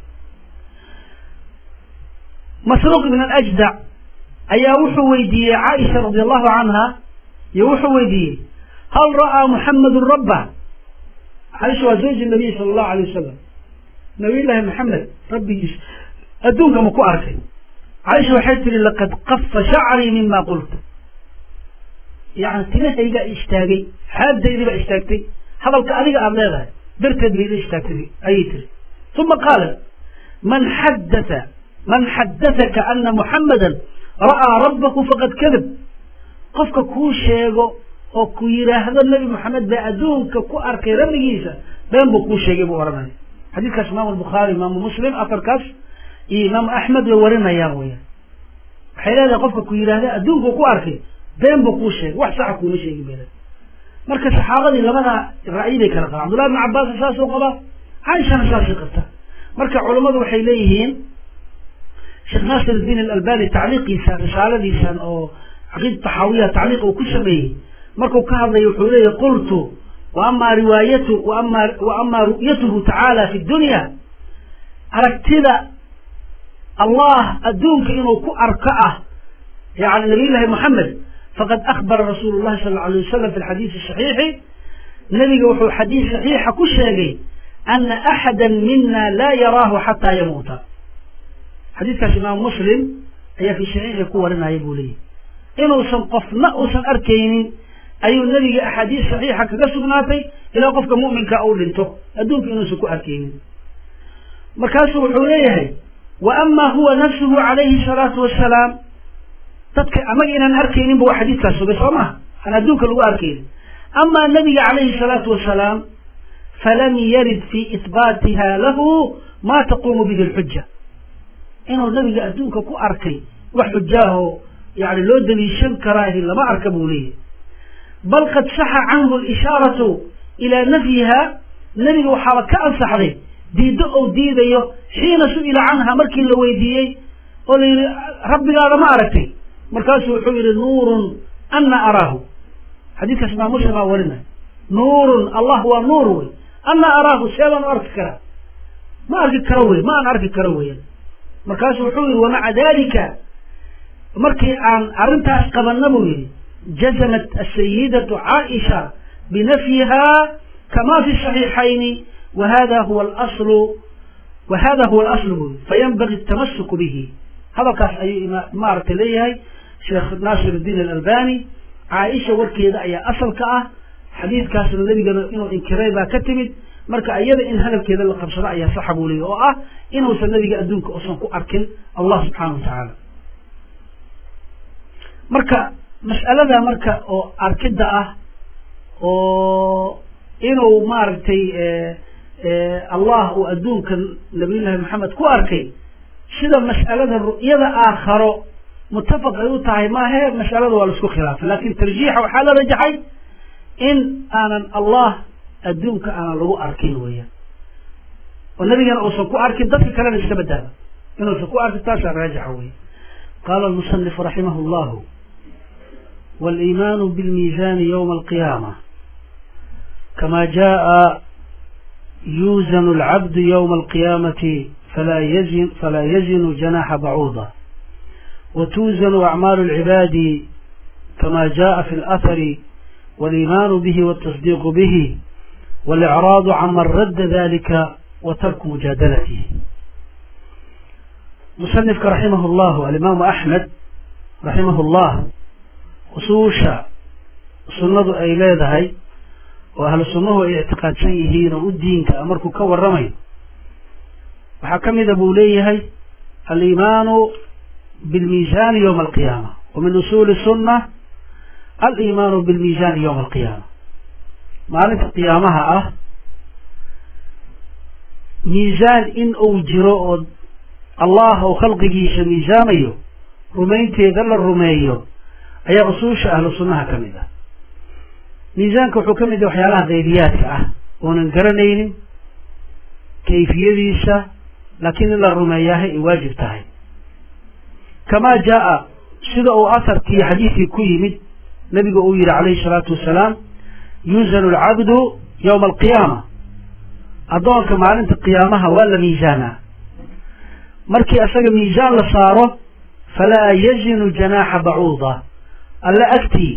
masruuq ibn alajdac ayaa wuxuu weydiiyey caaisha radi allahu canha iyo wuxuu weydiiyey hal ra'aa muxamedun rabba caaisha waa zawji nabiy sala allahu alay wasalam nabiy llaahi maxamed rabbigiis adduunka ma ku arkay caaisha waxay tihi laqad qafa shacrii mima qulta yani timahaygaa istaagay xaabdaydii baa istaagtay hadalka adiga aada leedahay darteed bay ila istaagtay ayay tiri uma qaalat man xadaa man xadaaka ana muxamada ra'aa rabbahu faqad kadab qofka kuu sheego oo ku yidhaahdo nebi moxamed baa adduunka ku arkay rabbigiisa been buu kuu sheegay buu odhanaya xadiidkaas imaamu albukhaari imaamu muslim afarkaas iyo imaamu axmed way warinayaan weyaan waxay leedahay qofka ku yidhahda adduunku ku arkay been buu kuu sheegay wax saxa kuuma sheegi bela marka saxaabadii labada ra'yi bay kala qabaan cabdullahi bn cabbaas saasuu qabaa caaishana saasay qabta marka culammadu waxay leeyihiin sheekh naasir iddiin alalbani tacliiqiisa risaaladiisan oo caqiida taxaawiya tacliiq uu ku sameeyey markuu ka hadlayo wuxuu leeyahy qultu wa ama riwaayatu waama wa ama ru'yatuhu tacaala fi dunya aragtida allah adduunka inuu ku arko ah yani nabiy llahi moxamed faqad akbara rasuulu llahi sala allau alay wasalam fi lxadiisi saxiixi nabiga wuxuu xadiis saxiixa ku sheegay ana axada mina laa yaraahu xataa yamuuta xadiiskaas imaamu muslim ayaa fi saxiixi ku warinaya buu leeyahy inuusan qofna uusan arkaynin ayuu nebiga axaadiis saxiixa kaga sugnaatay ilaa qofka mu'minka uu dhinto adduunka inuusan ku arkaynin markaasuu wuxuu leeyahay wa ama huwa nafsuhu calayhi salaatu wasalaam dadka amaga inaan arkayninba waa xadiidkaas sugay soo maha aan adduunka lagu arkaynin amaa nabiga calayhi salaatu wasalaam falam yarid fi ihbaatiha lahu ma taquumu bihi lxuja inuu nabiga adduunka ku arkay wax xujaaho yani loo daliishan karaahi lama arka buu leeyahy bal qad saxa canhu alishaaratu ilaa nafyiha nebiga waxaaba ka ansaxday diiddo ou diidayo xiina su-ila canha markii la weydiiyey oo la yidhi rabbigaada ma aragtay markaasuu wuxuu yihi nuurun ana araahu xadiidkaas imaam muslim aa warinay nuurun allah waa nuur wey ana araahu seebaan u arki karaa ma arki karo wey ma aan arki karo weyan markaasuu wuxuu yihi wamaca dalika markii aan arrintaas qabanna buu yihi jazamat asayidatu caaisha binafyiha kama fi saxiixayni wahada huwa alaslu wahada huwa alaslu buu yii fayanbagi atamasuku bihi hadalkaas ayuu maaragtay leeyahay sheekh naasir iddiin alalbani caaisha warkeeda ayaa asalka ah xadiidkaasna nebigana inuu inkiray baa ka timid marka iyada in hadalkeeda la qabsado ayaa saxa buu leeyahy oo ah inuusan nabiga adduunka uusan ku arkin allah subxaana wa tacaala marka mas'alada marka oo arkidda ah oo inuu maaragtay allah uu adduunka nabiyullahi maxamed ku arkay sida mas'alada ru'yada aakharo mutafaq ay u tahay maahe mas'alada waa la isku khilaafay lakin tarjiixa waxaa la rajaxay in aanan allah adduunka aanan lagu arkin weeyaan oo nabigana uusan ku arkin dadka kalena iska badaaba inuusan ku arkin taasaa raajixa weya qaala almusanifu raximah llahu waliimaanu bilmiisaani ywma alqiyaama kama jaءa yuuzanu alcabdu ywma alqiyaamati فلا يزن فلا يزن جناح بعوضة وتوزن أعمال العباد كما جاء في الأثر والإيمان به والتصديق به والإعراض عمن رد ذلك وترك مجادلته مصنفك رحمه الله الإمام أحمد رحمه الله خصوصا سنة أي leedahay oo ahlu sunnahu ay ictiqaadsan yihiin oo u diinka markuu ka warramayo waxaa ka mida buu leeyahay aliimaanu bilmiisaani ywma alqiyaama wa min usuuli sunna aliimaanu bilmiisaani ywma alqiyaama maalinta qiyaamaha ah miisaan in uu jiro oo allah oo khalqigiisa miisaamayo rumaynteeda la rumeeyo ayaa usuusha ahlu sunnaha ka mid ah miisaanka wuxuu ka mid yahay waxyaalaha qaybiyaadka ah oonan garanaynin kayfiyadiisa laakiin in la rumeeyaahay ay waajib tahay kamaa jaa sida uu asarkii xadiidkii ku yimid nabiga uu yihi calayhi salaatu wasalaam yuuzanu alcabdu yowma alqiyaama addoonka maalinta qiyaamaha waa la miisaanaa markii asaga miisaan la saaro falaa yazinu janaaxa bacuuda alla agtii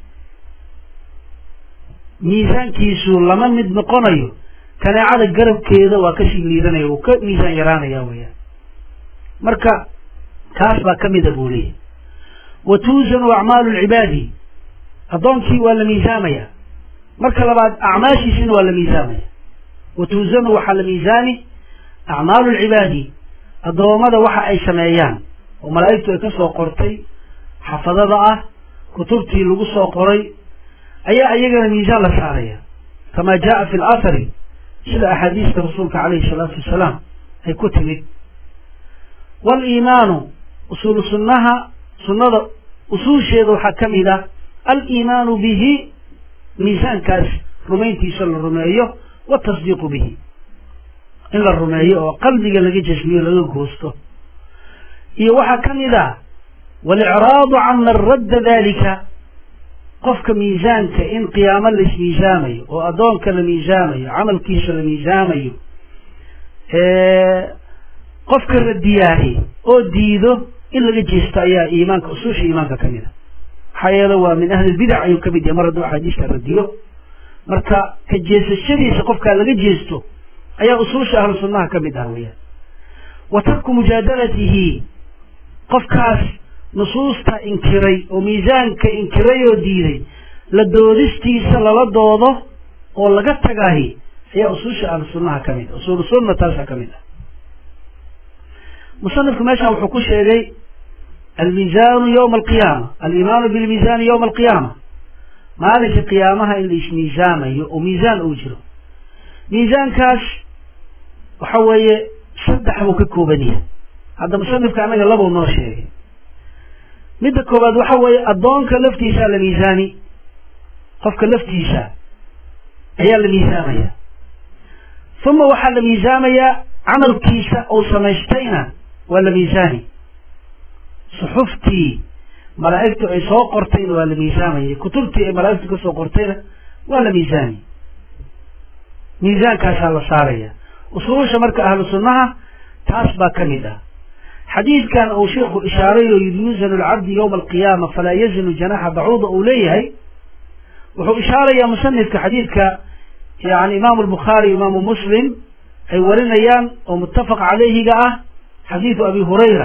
miisaankiisu lama mid noqonayo kaneecada garabkeeda waa kasii liidanaya uu ka miisaan yaraanaya weyaan marka kaas baa ka mida buu leeyahy wa tuusanu acmaalu lcibaadi addoonkii waa la miisaamaya marka labaad acmaashiisina waa la miisaamaya wa tuusanu waxaa la miisaami acmaalu lcibaadi addoommada waxa ay sameeyaan oo malaa'igtu ay ka soo qortay xafadada ah kutubtii lagu soo qoray ayaa iyagana miisaan la saaraya kama jaa fi lathari sida axaadiista rasuulka calayhi salaatu wasalaam ay ku timid waaliimaanu usuulu sunnaha sunnada usuusheeda waxaa ka mid ah aliimaanu bihi miisaankaas rumayntiisa la rumeeyo watasdiiqu bihi in la rumeeyo oo qalbiga laga jasmiyo laga goosto iyo waxaa ka mid ah walicraadu can man radda dalika qofka miisaanka in qiyaamo la ismiisaamayo oo addoonka la miisaamayo camalkiisa la miisaamayo qofka radiyaahi oo diido in laga jeesto ayaa iimaanka usuusha iimaanka ka mid a maxaa yeele waa min ahli lbidac ayuu ka mid yahay mar hadduu axaadiista radiyo marka ka jeesashadiisa qofkaa laga jeesto ayaa usuusha ahlu sunnaha ka mid ah weeyaan wa tarku mujaadalatihi qofkaas nusuusta inkiray oo miisaanka inkiray oo diiday la doodistiisa lala doodo oo laga tagaahi ayaa usuusha ahlu sunnaha ka mid ah usuulu sunna taasa ka mid ah musanifku meeshaan wuxuu ku sheegay almiisaanu yowma alqiyaama aliimaanu bilmiisaani yowma alqiyaama maalinka qiyaamaha in la ismiisaamayo oo miisaan uu jiro miisaankaas waxa weeye saddex buu ka kooban yahay hadda musanifka annaga labuu noo sheegay midda koowaad waxa weeye addoonka laftiisaa la miisaani qofka laftiisa ayaa la miisaamaya uma waxaa la miisaamayaa camalkiisa uu samaystayna waa la miisaani suxuftii malaa'igtu ay soo qortayna waa la miisaamaya kutubtii ay malaa'igtu ka soo qortayna waa la miisaani miisaankaasaa la saaraya usuusha marka ahlu sunnaha taas baa ka mid ah xadiidkan uu sheikhu ishaaray oo yidhi yuzanu lcabdi yowma alqiyaama falaa yazinu janaxa bacuuda uu leeyahay wuxuu ishaarayaa musanifka xadiidka yani imaamu albukhaari imaamu muslim ay warinayaan oo muttafaq calayhiga ah xadiidu abi hurayra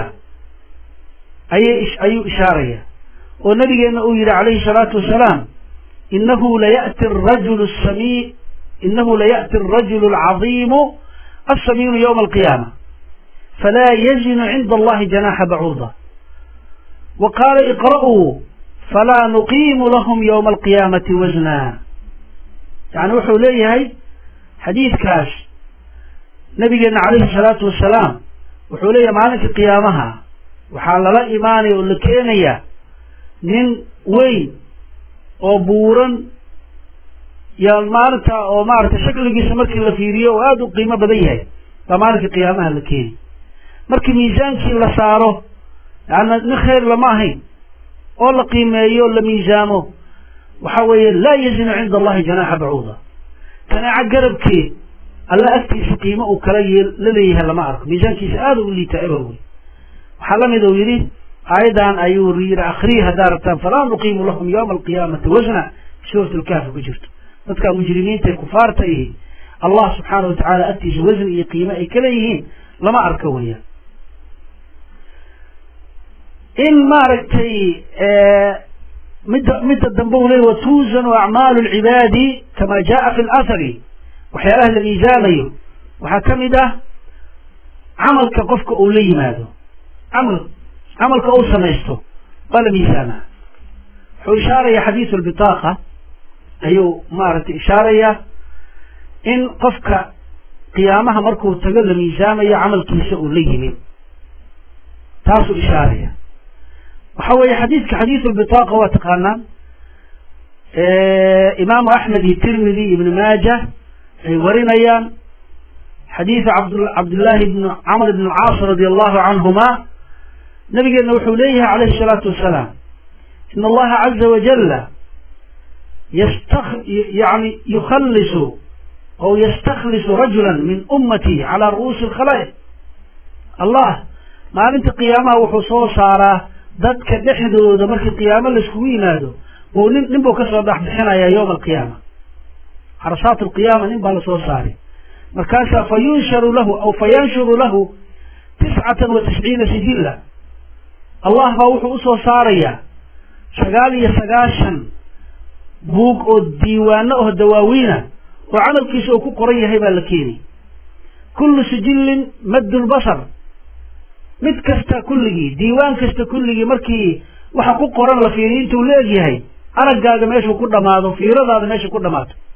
ayay ayuu ishaaraya oo nabigeenna uu yihi calayhi salaatu wasalaam inahu layati arajulu sami inahu laya'ti arajulu alcadiimu alsamiinu yowma alqiyaama falaa yazinu cinda allahi janaxa bacuuda wa qaala iqra'uu falaa nuqiimu lahum yowma alqiyaamati wasna yani wuxuu leeyahay xadiidkaas nabigeena calayhi salaatu wasalaam wuxuu leeyahay maalinka qiyaamaha waxaa lala imaanaya oo la keenaya nin weyn oo buuran ya maalinta oo maaragtay shakligiisa markii la fiiriyo oo aada u qiimo badan yahay baa maalinka qiyaamaha la keeni markii miisaankii la saaro yaana nin khayr lama ahayn oo la qiimeeyo la miisaamo waxa weeye laa yazinu cinda allahi janaaxa bacuuda kanaaco garabkeed alla agtiisa qiimo uu kala la leeyahay lama arko miisaankiisa aada u liitaa eber wey waxaa lamid uu yidhi aayaddan ayuu yidhi akriyi haddaa rabtaan falaa nuqiimu lahum yowma alqiyaamati wasna suurat lkaafi ku jirto dadka mujrimiinta ee kufaarta ihi allah subxaana watacaala agtiisa wasni iyo qiimo ay ka leeyihiin lama arko weeyaan in maaragtay midda midda dambe u leey watuuzanu acmaalu lcibaadi kama jaa fi lathari waxyaalaha la miisaamayo waxaa ka mid ah camalka qofka uu la yimaado camal camalka uu samaysto waa la miisaamaa wuxuu ishaaraya xadiisu lbitaaqa ayuu maaragtay ishaaraya in qofka qiyaamaha markuu tago la miisaamayo camalkiisa uu la yimid taasuu ishaaraya waxa weeye xadiidka xadiisu lbitaaqa waa taqaanaan imaamu axmed iyo tirmidi ibnu maaja ay warinayaan xadiidu abd cabdillaahi bn camr bn alcaas radi allahu canhuma nabigeena wuxuu leeyahay calayhi salaatu wasalaam in allaha caza wajala yasta yani yukhalisu ou yastakhlisu rajula min ummati calaa ru'uusi alkhalaa'iq allah maalinta qiyaamaha wuxuu soo saaraa dadka dhexdooda markii qiyaamo laiskugu yimaado buu nin nin buu kasoo dhexbixinayaa yowma alqiyaama xarasaat alqiyaama nin baa lasoo saaray markaasaa fa yunsharu lahu aw fa yanshuru lahu tiscatan wa tisciina sijilla allah baa wuxuu usoo saarayaa sagaal iyo sagaashan buug oo diiwaano oo dawaawiina oo camalkiisa uu ku qoran yahay baa la keeni kullu sijillin maddu lbasar mid kasta kulligii diiwaan kasta kulligii markii waxa ku qoran la fiiriyo intuu la egyahay araggaaga meeshuu ku dhamaado fiiradaada meesha ku dhamaato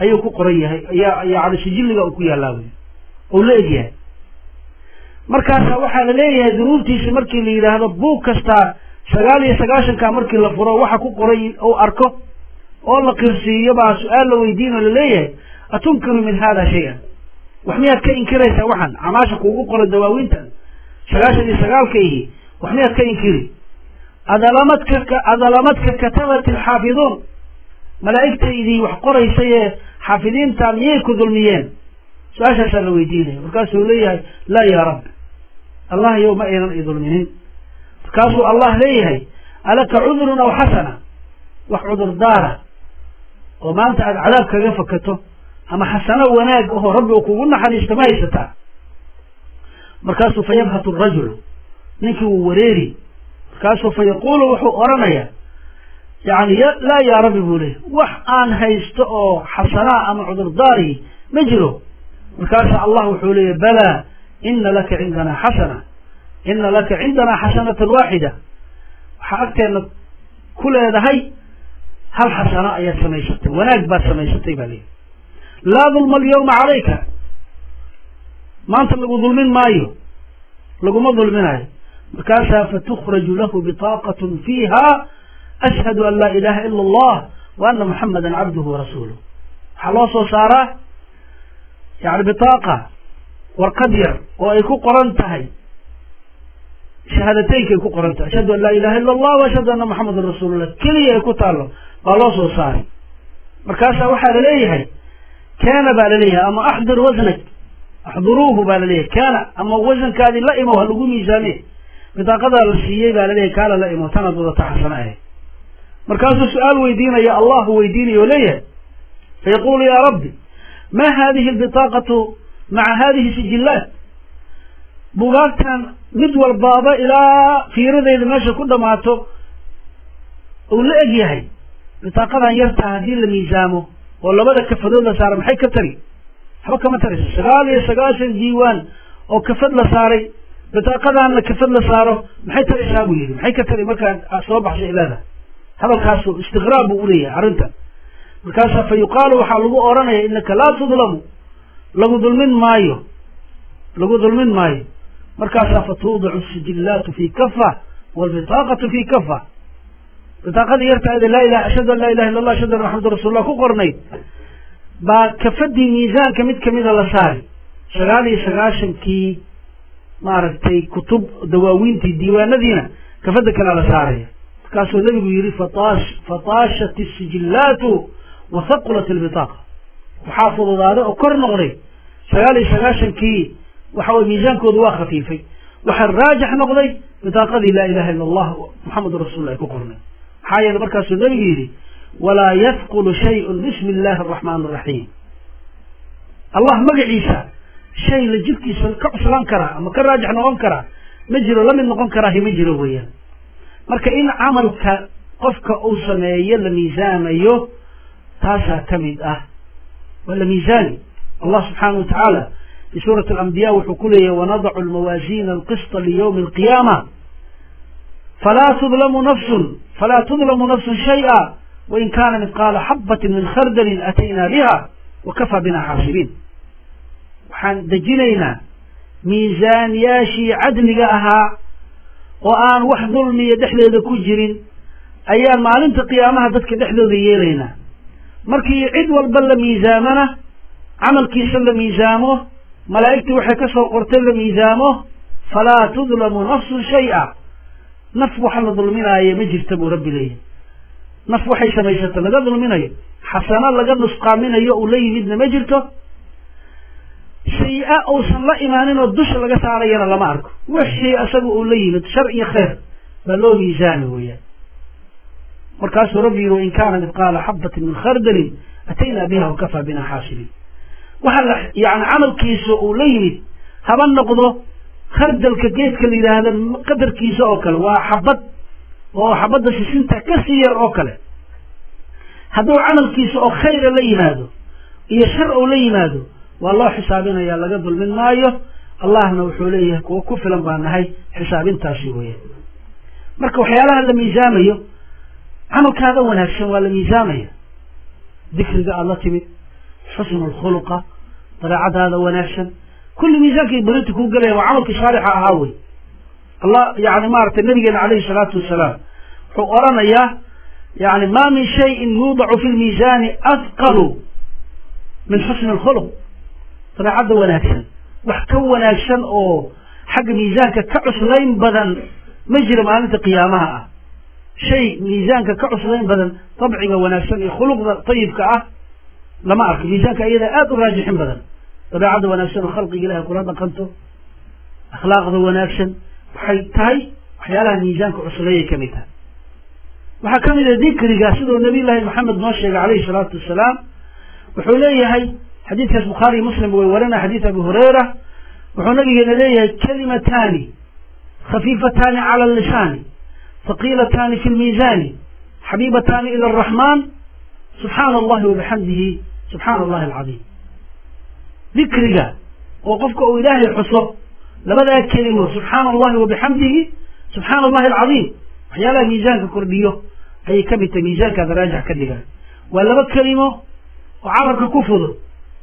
ayuu ku qoran yahay ayaa yani sijilliga uu ku yaallaa wey ou la egyahay markaasa waxaa la leeyahay dunuubtiisi markii la yidhaahdo buug kastaa sagaal iyo sagaashanka markii la furo waxa ku qoray ou arko oo la qirsiiyo baa su-aal la weydiin oo laleeyahay atunkiru min hada shay-an wax miyaad ka inkiraysaa waxan camaasha kuugu qoran dawaawiintan sagaashan iyo sagaalka ihi wax miyaad ka inkiri adalamadka adalamadka katabat alxaafiduun malaa'igtaydii wax qoraysay ee xaafidiinta miyay ku dulmiyeen su-aashaasaa la weydiinaya markaasuu leeyahay laa yaa rabbi allah yow ma aynan i dulminin markaasuu allah leeyahay alaka cudurun aw xasana wax cudur daara oo maanta aada cadaab kaga fakato ama xasano wanaag ahoo rabbi uu kugu naxariisto ma haysataa markaasuu fa yabhatu rajulu ninkii wuu wareeri markaasuu fa yaquulu wuxuu odhanayaa yani laa yaa rabbi buu leeyahy wax aan haysto oo xasanaa ama cudurdaari ma jiro markaasa allah wuxuu leeyahy balaa ina laka cindanaa xasana ina laka cindanaa xasanatan waaxida waxaa agteena ku leedahay hal xasano ayaad samaysatay wanaag baad samaysatay baa leeyahy laa dulma alyawma calayka maanta lagu dulmin maayo laguma dulminayo markaasaa fatukhraju lahu bitaaqatun fiiha ashhadu an laa ilaha ila allah wa ana muxamadan cabduhu warasuuluh waxaa loo soo saaraa yani bitaaqa warqad yar oo ay ku qoran tahay shahaadateynka ay ku qoran tahay ashhadu an laa ilaha ila allah wa ashhadu anna muxamadan rasuulullah keliya ay ku taallo baa loo soo saaray markaasaa waxaa laleeyahay kaana baa laleeyahay ama axdir wasnak axduruuhu baa laleeyahay kaana ama wasankaadii la imow ha lagu miisaame bitaaqadaa la siiyey baa laleeyahay kaala la imow tanaad wadata xasano ahayd markaasuu su-aal weydiinaya allahu weydiinaya o leeyahay fayaqulu yaa rabbi ma hadihi albitaaqatu maca hadihi sijillaat bugaagtan mid walbaaba ilaa fiiradeyda meesha ku dhamaato uu la eg yahay bitaaqadan yartaa haddii la miisaamo oo labada kafadood la saara maxay ka tari waxba kama tarayso sagaal iyo sagaashan diiwaan oo kafad la saaray bitaaqadaanna kafad la saaro maxay taraysaa buu yidhi maxay ka tari markaa soo baxsho ilaada hadalkaasu istiqraab buu uleeyahay arrintan markaasa fa yuqaalu waxaa lagu odhanaya inaka laa tudlamu lagu dulmin maayo lagu dulmin maayo markaasaa fa tuudacu sijillaatu fi kafa waalbitaaqatu fi kafa bitaaqadii yartaada laa ilaha ashhadu an laa ilaha illa allah ashhadu anna maxamadu rasulullah ku qornayd baa kafadii miisaanka mid kamida la saari sagaal iyo sagaashankii maaragtay kutub dawaawiintii diiwaanadiina kafada kalea la saaraya markaasuu nabigu yihi fataash fataashat isijillaatu wa haqulat albitaaqa waxaa fududaaday oo kor noqday sagaal iyo sagaashankii waxa weye miisaankooda waa khafiifay waxaa raajix noqday bitaaqadii laa ilaha illa allah muxamadu rasulullah ay ku qornay maxaa yeele markaasuu nabigu yidhi walaa yadkulu shayun bismi illahi araxmaan araxiim allah magaciisa shay la jirkiisa ka cuslaan karaa ama ka raajix noqon karaa ma jiro lamid noqon karaahi ma jiro weeyaan marka in camalka qofka uu sameeyo la miisaamayo taasaa ka mid ah waa la miisaani allah subxaana wa tacaala fi suurati alambiya wuxuu ku leeyahy wanadacu almawaasiina alqisطa liyowmi alqiyaama falaa tudlamu nafsun falaa tudlamu nafsun shayئa wain kana midqaala xabatin min khardalin atayna biha wakafaa bina xaasibiin waxaan dejinaynaa miisaanyaashii cadliga ahaa oo aan wax dulmiya dhexdeeda ku jirin ayaan maalinta qiyaamaha dadka dhexdooda yeelaynaa markii cid walba la miisaamana camalkiisa la miisaamo malaa'igtii waxay ka soo qortay la miisaamo falaa tudlamu nafsun shay-a naf waxa la dulminaayo ma jirta buu rabbi leeyahy naf waxay samaysata laga dulminayo xasano laga nusqaaminayo uu la yimidna ma jirto shay-a uusan la imaanin oo dusha laga saarayana lama arko wixii isaga uu la yimid shar iyo khayr baa loo miisaami weeyaan markaasuu rabbi yihi wain kaana midqaala xabatin min khardalin ataynaa biha wakafaa bina xaasibiin waxa la yani camalkiisa uu la yimid haba noqdo khardalka geedka la yidhaahda qadarkiisa oo kale waa xabad oo xabadda sisinta kasii yar oo kale hadduu camalkiisa oo khayra la yimaado iyo shar ou la yimaado waa loo xisaabinaya laga dulmin maayo allahna wuxuu leeyahay kuwo ku filan baa nahay xisaabintaasi weya marka waxyaalaha la miisaamayo camalkaada wanaagsan waa la miisaamaya dikriga aada la timid xusnu lkhuluqa dabeecadaada wanaagsan kulli miisaankay barinta kuu gelaya waa camalkii saalixa ahaa wey allah yani maaragtay nabigeena calayhi salaatu wasalaam wuxuu oranayaa yani ma min shayin yuudacu fi lmiisaani adqalu min xusni lkhuluq dabeecadda wanaagsan wax ka wanaagsan oo xagga miisaanka ka cuslayn badan ma jira maalinta qiyaamaha ah shay miisaanka ka cuslayn badan dabciga wanaagsan iyo khuluqda tayibka ah lama arko miisaanka iyada aada u raajixin badan dabeecadda wanaagsan oo khalqiga ilahay kula dhaqanto akhlaaqda wanaagsan waxay tahay waxyaalaha miisaanka cusleeyay ka mid tahay waxaa ka mid a dikriga siduu nabiy llaahi maxamed noo sheegay calayhi salaatu wasalaam wuxuu leeyahay xadiidkaas bukhaariy muslim way warinaya xadiid abi hurayra wuxuu nabigeena leeyahay kalimataani khafiifataani cala lisaani haqiilataani fi lmiisaani xabiibataani ila araxmaan subxaana allahi wabixamdihi subxaana allahi alcadiim dikriga oo qofka uu ilaahay xuso labadaa kelimo subxaana allahi wabixamdihi subxaana allahi alcadiim waxyaalaha miisaanka kordhiyo ayay ka mid tahay miisaankaada raajix ka dhigaan waa laba kelimo oo carabka ku fudud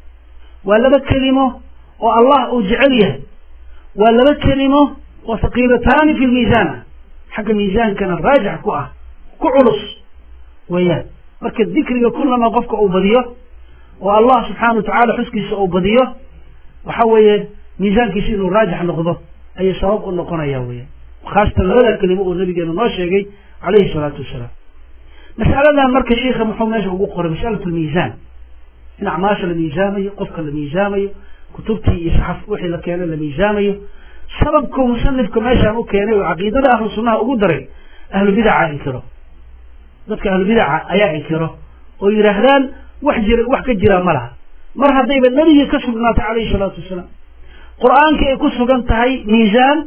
waa laba kelimo oo allah uu jecel yahay waa laba kelimo oo haqiilataani fi lmiisaan ah xagga miisaankana raajix ku ah ku culus weeyaan marka dikriga kullama qofka uu badiyo oo allah subxaana wa tacaala xuskiisa uu badiyo waxa weeye miisaankiisa inuu raajix noqdo ayay sabab u noqonaya weeyaan khaasatan labada kelimo oo nabigeena noo sheegay calayhi salaatu wasalaam mas'aladan marka sheikha muxuu meesha ugu qoray masalat lmiisaan in acmaasha la miisaamayo qofka la miisaamayo kutubtii iyo saxaf wixii la keenay la miisaamayo sababku musanifka meeshaan u keenay oo caqiidada ahlu sunnaha ugu daray ahlu bidaca inkiro dadka ahlu bidaca ayaa inkiro oo yidhaahdaan wax jira wax ka jira ma laha mar haddayba nebigii ka sugnaatay calayhi salaatu wasalaam qur-aanka ay ku sugan tahay miisaan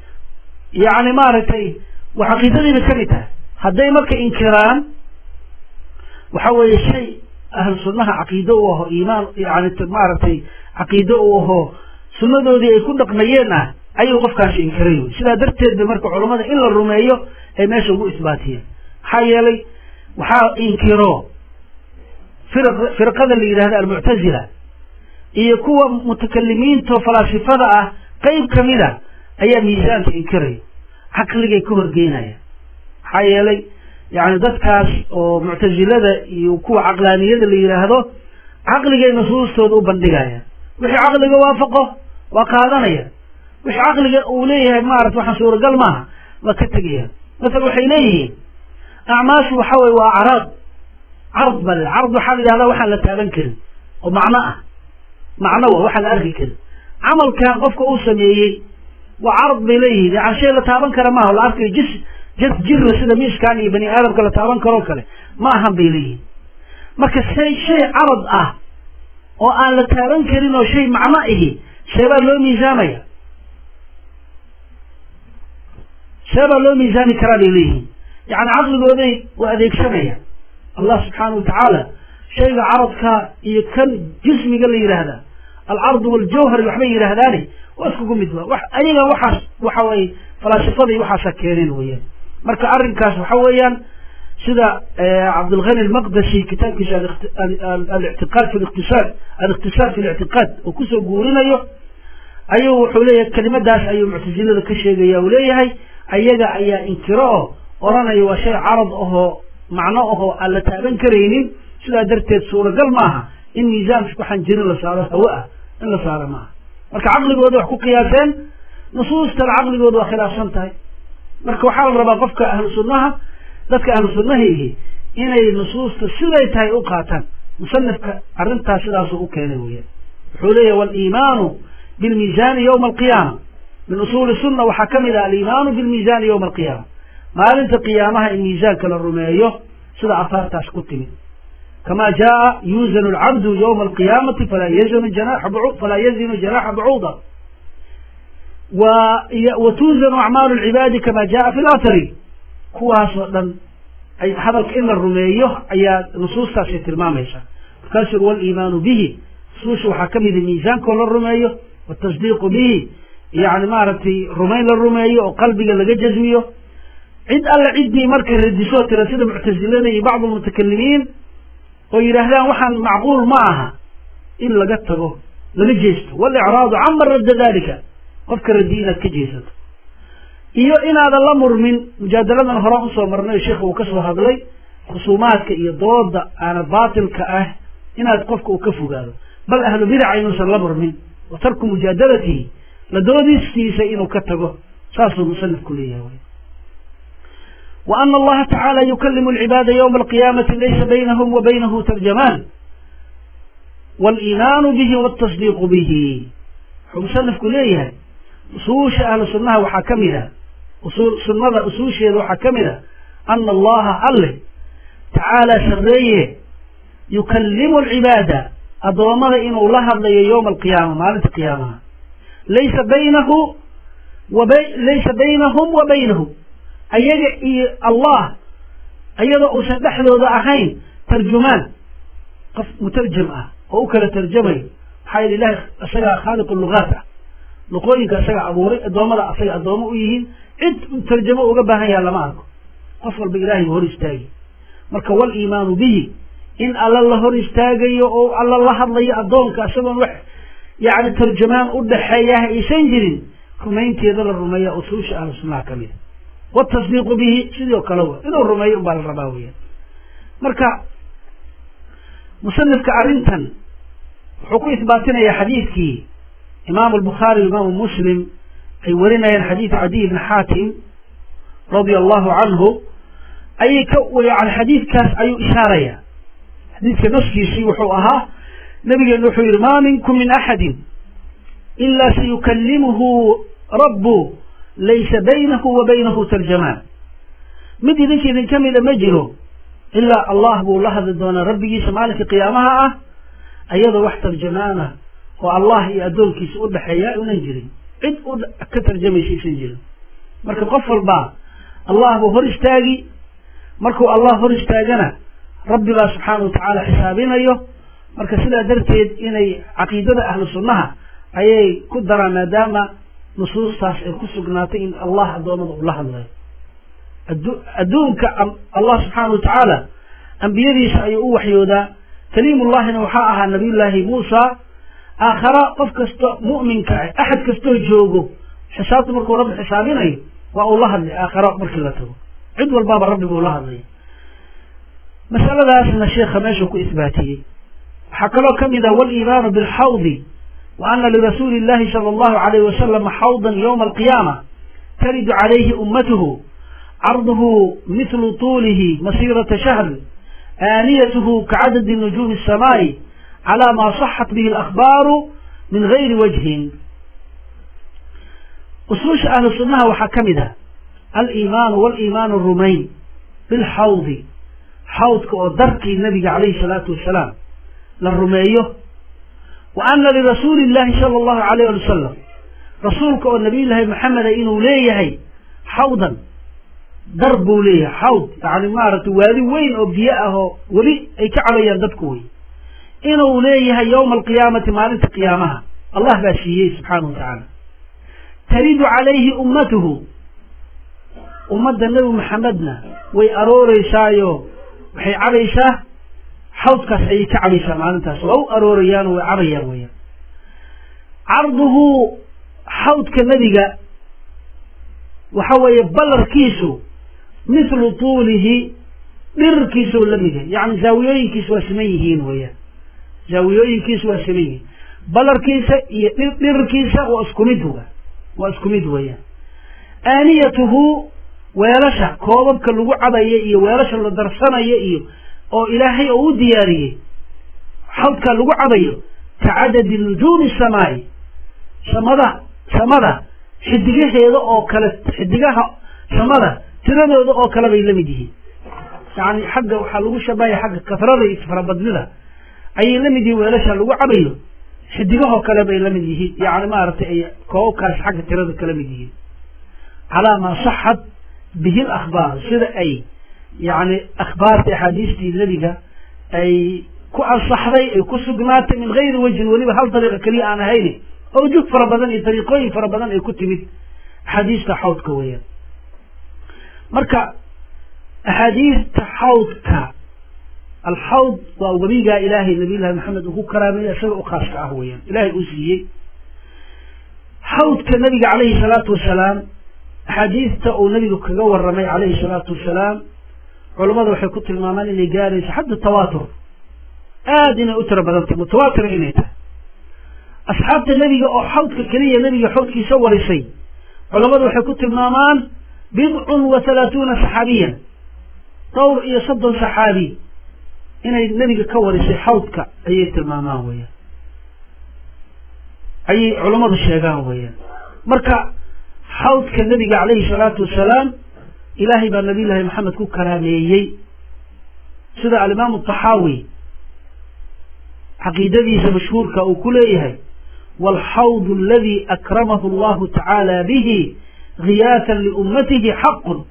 yacni maaragtay waa caqiidadiiba ka mid tahay hadday marka inkiraan waxa weeye shay ahlu sunnaha caqiido u aho iimaan yani maaragtay caqiido u aho sunnadoodii ay ku dhaqmayeen ah ayuu qofkaasi inkiray wey sidaa darteed ba marka culammada in la rumeeyo ay meesha ugu isbaatiyeen maxaa yeelay waxaa inkiro firqada la yidhahda almuctazila iyo kuwa mutakalimiinto falaasifada ah qeyb kamida ayaa miisaanka inkiraya caqligay ka horgeynaya maxaa yeelay yani dadkaas oo muctazilada iyo kuwa caqlaaniyada la yidhaahdo caqligay nusuustooda u bandhigaya wixii caqliga waafaqo waa qaadanaya wixii caqliga uu leeyahay maarata waxaan suuragal maaha waa ka tegaya masala waxay leeyihiin acmaashu waxa weye waa acraad card bale card waxaa la yidhahdaa waxaan la taaban karin oo macno ah macno wa waxaan la arki karin camalkan qofka uu sameeyey waa carad bay leeyihiin yani shay la taaban kara maaha la arkayo jis jis jirla sida miiskan iyo bani aadamka la taaban karoo kale ma ahan bay leeyihiin marka shay shay carad ah oo aan la taaban karin oo shay macno ihi sheebaa loo miisaamaya sheebaa loo miisaami karaa bay leeyihiin yani caqligooday waa adeegsanaya allah subxaana wa tacaala shayga caradka iyo kan jismiga la yidhaahda alcardu waljawhari waxbay yidhaahdaani waa iskugu mid ba wax ayaga waxaas waxa weye falaasifada iyo waxaasa keeneen weeyaan marka arrinkaas waxa weeyaan sida cabdilghani almaqdashi kitaabkiisa alictiqaad fi liqtisaad aliqtisaad fi lictiqaad oo kusoo guurinayo ayuu wuxuu leeyahay kelimadaas ayuu muctasilada ka sheegaya uu leeyahay ayaga ayaa inkiro oo odhanaya waa shay carad ahoo macno ahoo aan la taaban karaynin sidaa darteed suuragal maaha in miisaan waxaan jirin la saaro hawo ah in la saaro maaha marka caqligooda wax ku qiyaaseen nusuustana caqligooda waa khilaafsan tahay marka waxaa la rabaa qofka ahlu sunnaha dadka ahlu sunnahiihi inay nusuusta siday tahay u qaataan musanifka arrintaas sidaasuu u keenay weeyaan wuxuu leeyahy waliimaanu bilmiisaani yowma alqiyaama min usuuli sunna waxaa ka mid ah aliimaanu bilmiisaani yowma alqiyaama maalinta qiyaamaha in miisaanka la rumeeyo sida afaartaas ku timid kama jaa yuuzanu alcabdu yowma alqiyaamati falaa yazinu janaxa falaa yazinu janaxa bacuuda wa tuuzanu acmaalu lcibaadi kama jaa fi lathari kuwaasoo dhan ay hadalka in la rumeeyo ayaa nusuustaasay tilmaamaysaa markaasuu uri waliimaanu bihi nusuusha waxaa ka mida miisaankoo la rumeeyo watasdiiqu bihi yani maaragtay rumayn la rumeeyo oo qalbiga laga jazmiyo cid alle ciddii markay radisoo tira sida muctasilada iyo bacdu lmutakalimiin oo yidhaahdaan waxaan macquul ma aha in laga tago laga jeesto walicraadu cama radda dalika qofka radi inaad ka jeesato iyo inaadan la murmin mujaadaladan horaan usoo marnay sheikh uu kasoo hadlay khusuumaadka iyo dooda aana baatilka ah inaad qofka uu ka fogaado bal ahlu bidaca inuusan la murmin wa tarku mujaadalatihi la doodistiisa inuu ka tago saasuu musanifku leeyahay wa ana allaha tacaala yukalimu alcibaada ywma alqiyaamati laysa baynahum wa baynahu tarjamaan waliimaanu bihi waltasdiiqu bihi wuxuu musanifku leeyahay usuusha ahlu sunnaha waxaa ka mid a usul sunnada usuusheeda waxaa ka mid a ana allaha alle tacaala sarreeye yukallimu alcibaada addoommada inuu la hadlayo yowma alqiyaama maalinta qiyaamaha laysa baynahu waba laysa baynahum wa baynahu ayaga iyo allah ayadoo uusan dhexdooda ahayn tarjumaan qof mutarjam ah oo u kala tarjamayo maxaa yidhi ilahi isagaa khaaliqu lugaat ah luqooyinka isaga abuuray addoommada asaga addoommo u yihiin cid tarjamo uga baahan yaha lama arko qof walba ilaahay hor istaagi marka waliimaanu bihi in alla la hor istaagayo oo alla la hadlayo addoonka isagoon wax yani tarjamaan u dhaxeeyaha aysan jirin rumaynteeda la rumeeya usuusha ahlu sunnaha ka mida watasdiiqu bihi sidoo kale w inuu rumeeyo unbaa la rabaa weya marka musanifka arrintan wuxuu ku isbaatinayaa xadiidkii imaamu albukhaari imaamu muslim ay warinayaan xadiid cadiy bni xaatim radia allahu canhu ayay ka yani xadiidkaas ayuu ishaaraya xadiidka naskiisii wuxuu ahaa nabigeenu wuxuu yihi ma minkum min axadin ila sayukalimuhu rabbu laysa baynahu wa baynahu tarjamaan mid idinka idinka mida ma jiro ilaa allah buu la hadli doonaa rabbigiisa maalinka qiyaamaha ah ayadoo wax tarjamaana oo allah iyo addoonkiisa u dhexeeya unan jirin cid u ka tarjamaysa isan jirin marka qof walbaa allah buu hor istaagi markuu allah hor istaagana rabbi baa subxaana wa tacaala xisaabinayo marka sidaa darteed inay caqiidada ahlu sunnaha ayay ku daraan maadaama nusuustaas ay ku sugnaatay in allah addoommada uu la hadlayo adduunka allah subxaana wa tacaala ambiyadiisa ayuu u waxyoodaa kaliimullahina waxaa ahaa nabiyullaahi muusa aakhara qof kasta mu'minka ah axad kastoo joogo xisaabta markuu rabbi xisaabinayo waa uu la hadlay aakhara markii la tago cid walbaaba rabbi buu la hadlaya masaladaasna sheekha meeshuu ku isbaatiyey waxaa kaloo ka mid ah waliimaanu bilxawdi wa ana lirasuuli illahi sala allahu alayh wasalama xawdan yowma alqiyaama taridu calayhi ummatuhu carduhu mithlu tuulihi masirata shahr aaniyatuhu kacadadi nujuumi الsamaa'i calى ma صaxat bihi اlakhbaaru min gayri wajhin usuusha ahlu sunnaha waxaa ka mid ah aliimaanu waliimaanu rumayn bilxawdi xawdka oo darkii nabiga calayhi salaatu wasalaam la rumeeyo wa ana lirasuuli illahi sala allahu alayh ali wasalam rasuulka oo nabiyullaahi maxameda inuu leeyahay xawdan dar buu leeyahay xawd yani maaragtay waadi weyn oo biyo ah oo weli ay ka cabayaan dadku wey inuu leeyahay yowma alqiyaamati maalinta qiyaamaha allah baa siiyey subxaanahu wa tacaala taridu calayhi ummatuhu ummadda nebi maxamedna way arooreysaayo waxay cabaysaa xawdkaas ayay ka cabaysaa maalintaas waa u aroorayaano way cabayaan weyaan carduhu xawdka nebiga waxa weeye ballarkiisu mithlu tuulihi dhirirkiisuu la mid yahay yacni zaawiyooyinkiisu waa siman yihiin weeyaan zaawiyooyinkiisu waa siman yihiin ballarkiisa iyo dhirirkiisa waa isku mid wa waa isku mid weeyaan aaniyatuhu weelasha koobabka lagu cabayo iyo weelasha la darsanayo iyo oo ilaahay oo u diyaariyey xawdka lagu cabayo ka cadadi nujuumi samaa'i samada samada xidigaheeda oo kale xidigaha samada tiradooda oo kale bay la mid yihiin yani xagga waxaa lagu shabahaya xagga kasrada iyo farabadnida ayay la mid yihiin weelasha lagu cabayo xidigahoo kale bay la mid yihiin yani maaragtay ay koobabkaas xagga tirada kala mid yihiin calaa maa saxat bihi lakhbaar sida ay yani akhbaarta axaadiistii nebiga ay ku ansaxday ay ku sugnaatay min gayri wajhin weliba hal dariiqa keliya aan ahayni awjuh fara badan iyo dariiqooyin fara badan ay ku timid axaadiista xawdka weeyaan marka axaadiista xawdka alxawd waa webigaa ilaahay nabiyullahi maxamed uu ku karaameeyey isaga u khaaska ah weeyaan ilaahay uu siiyey xawdka nabiga calayhi salaatu wasalaam axaadiista uu nabigu kaga waramay calayhi salaatu wasalaam culammada waxay ku tilmaamaan inay gaarayso xadda tawaatur aada inay u tiro badantay mutawaatira inay tahay asxaabta nebiga oo xawdka keliya nebiga xawdkiisa warisay culammadu waxay ku tilmaamaan bidcun wa halaatuuna saxaabiyan dhowr iyo soddon saxaabi inay nebiga ka warisay xawdka ayay tilmaamaan weeyaan ayay culammadu sheegaan weeyaan marka xawdka nebiga calayhi salaatu wasalaam ilaahay baa nabiy llaahi maxamed ku karaameeyey sida alimaamu taxaawi caqiidadiisa mashhuurka uu ku leeyahay waalxawdu aladi akramahu allahu tacaala bihi khiyaatan liummatihi xaqun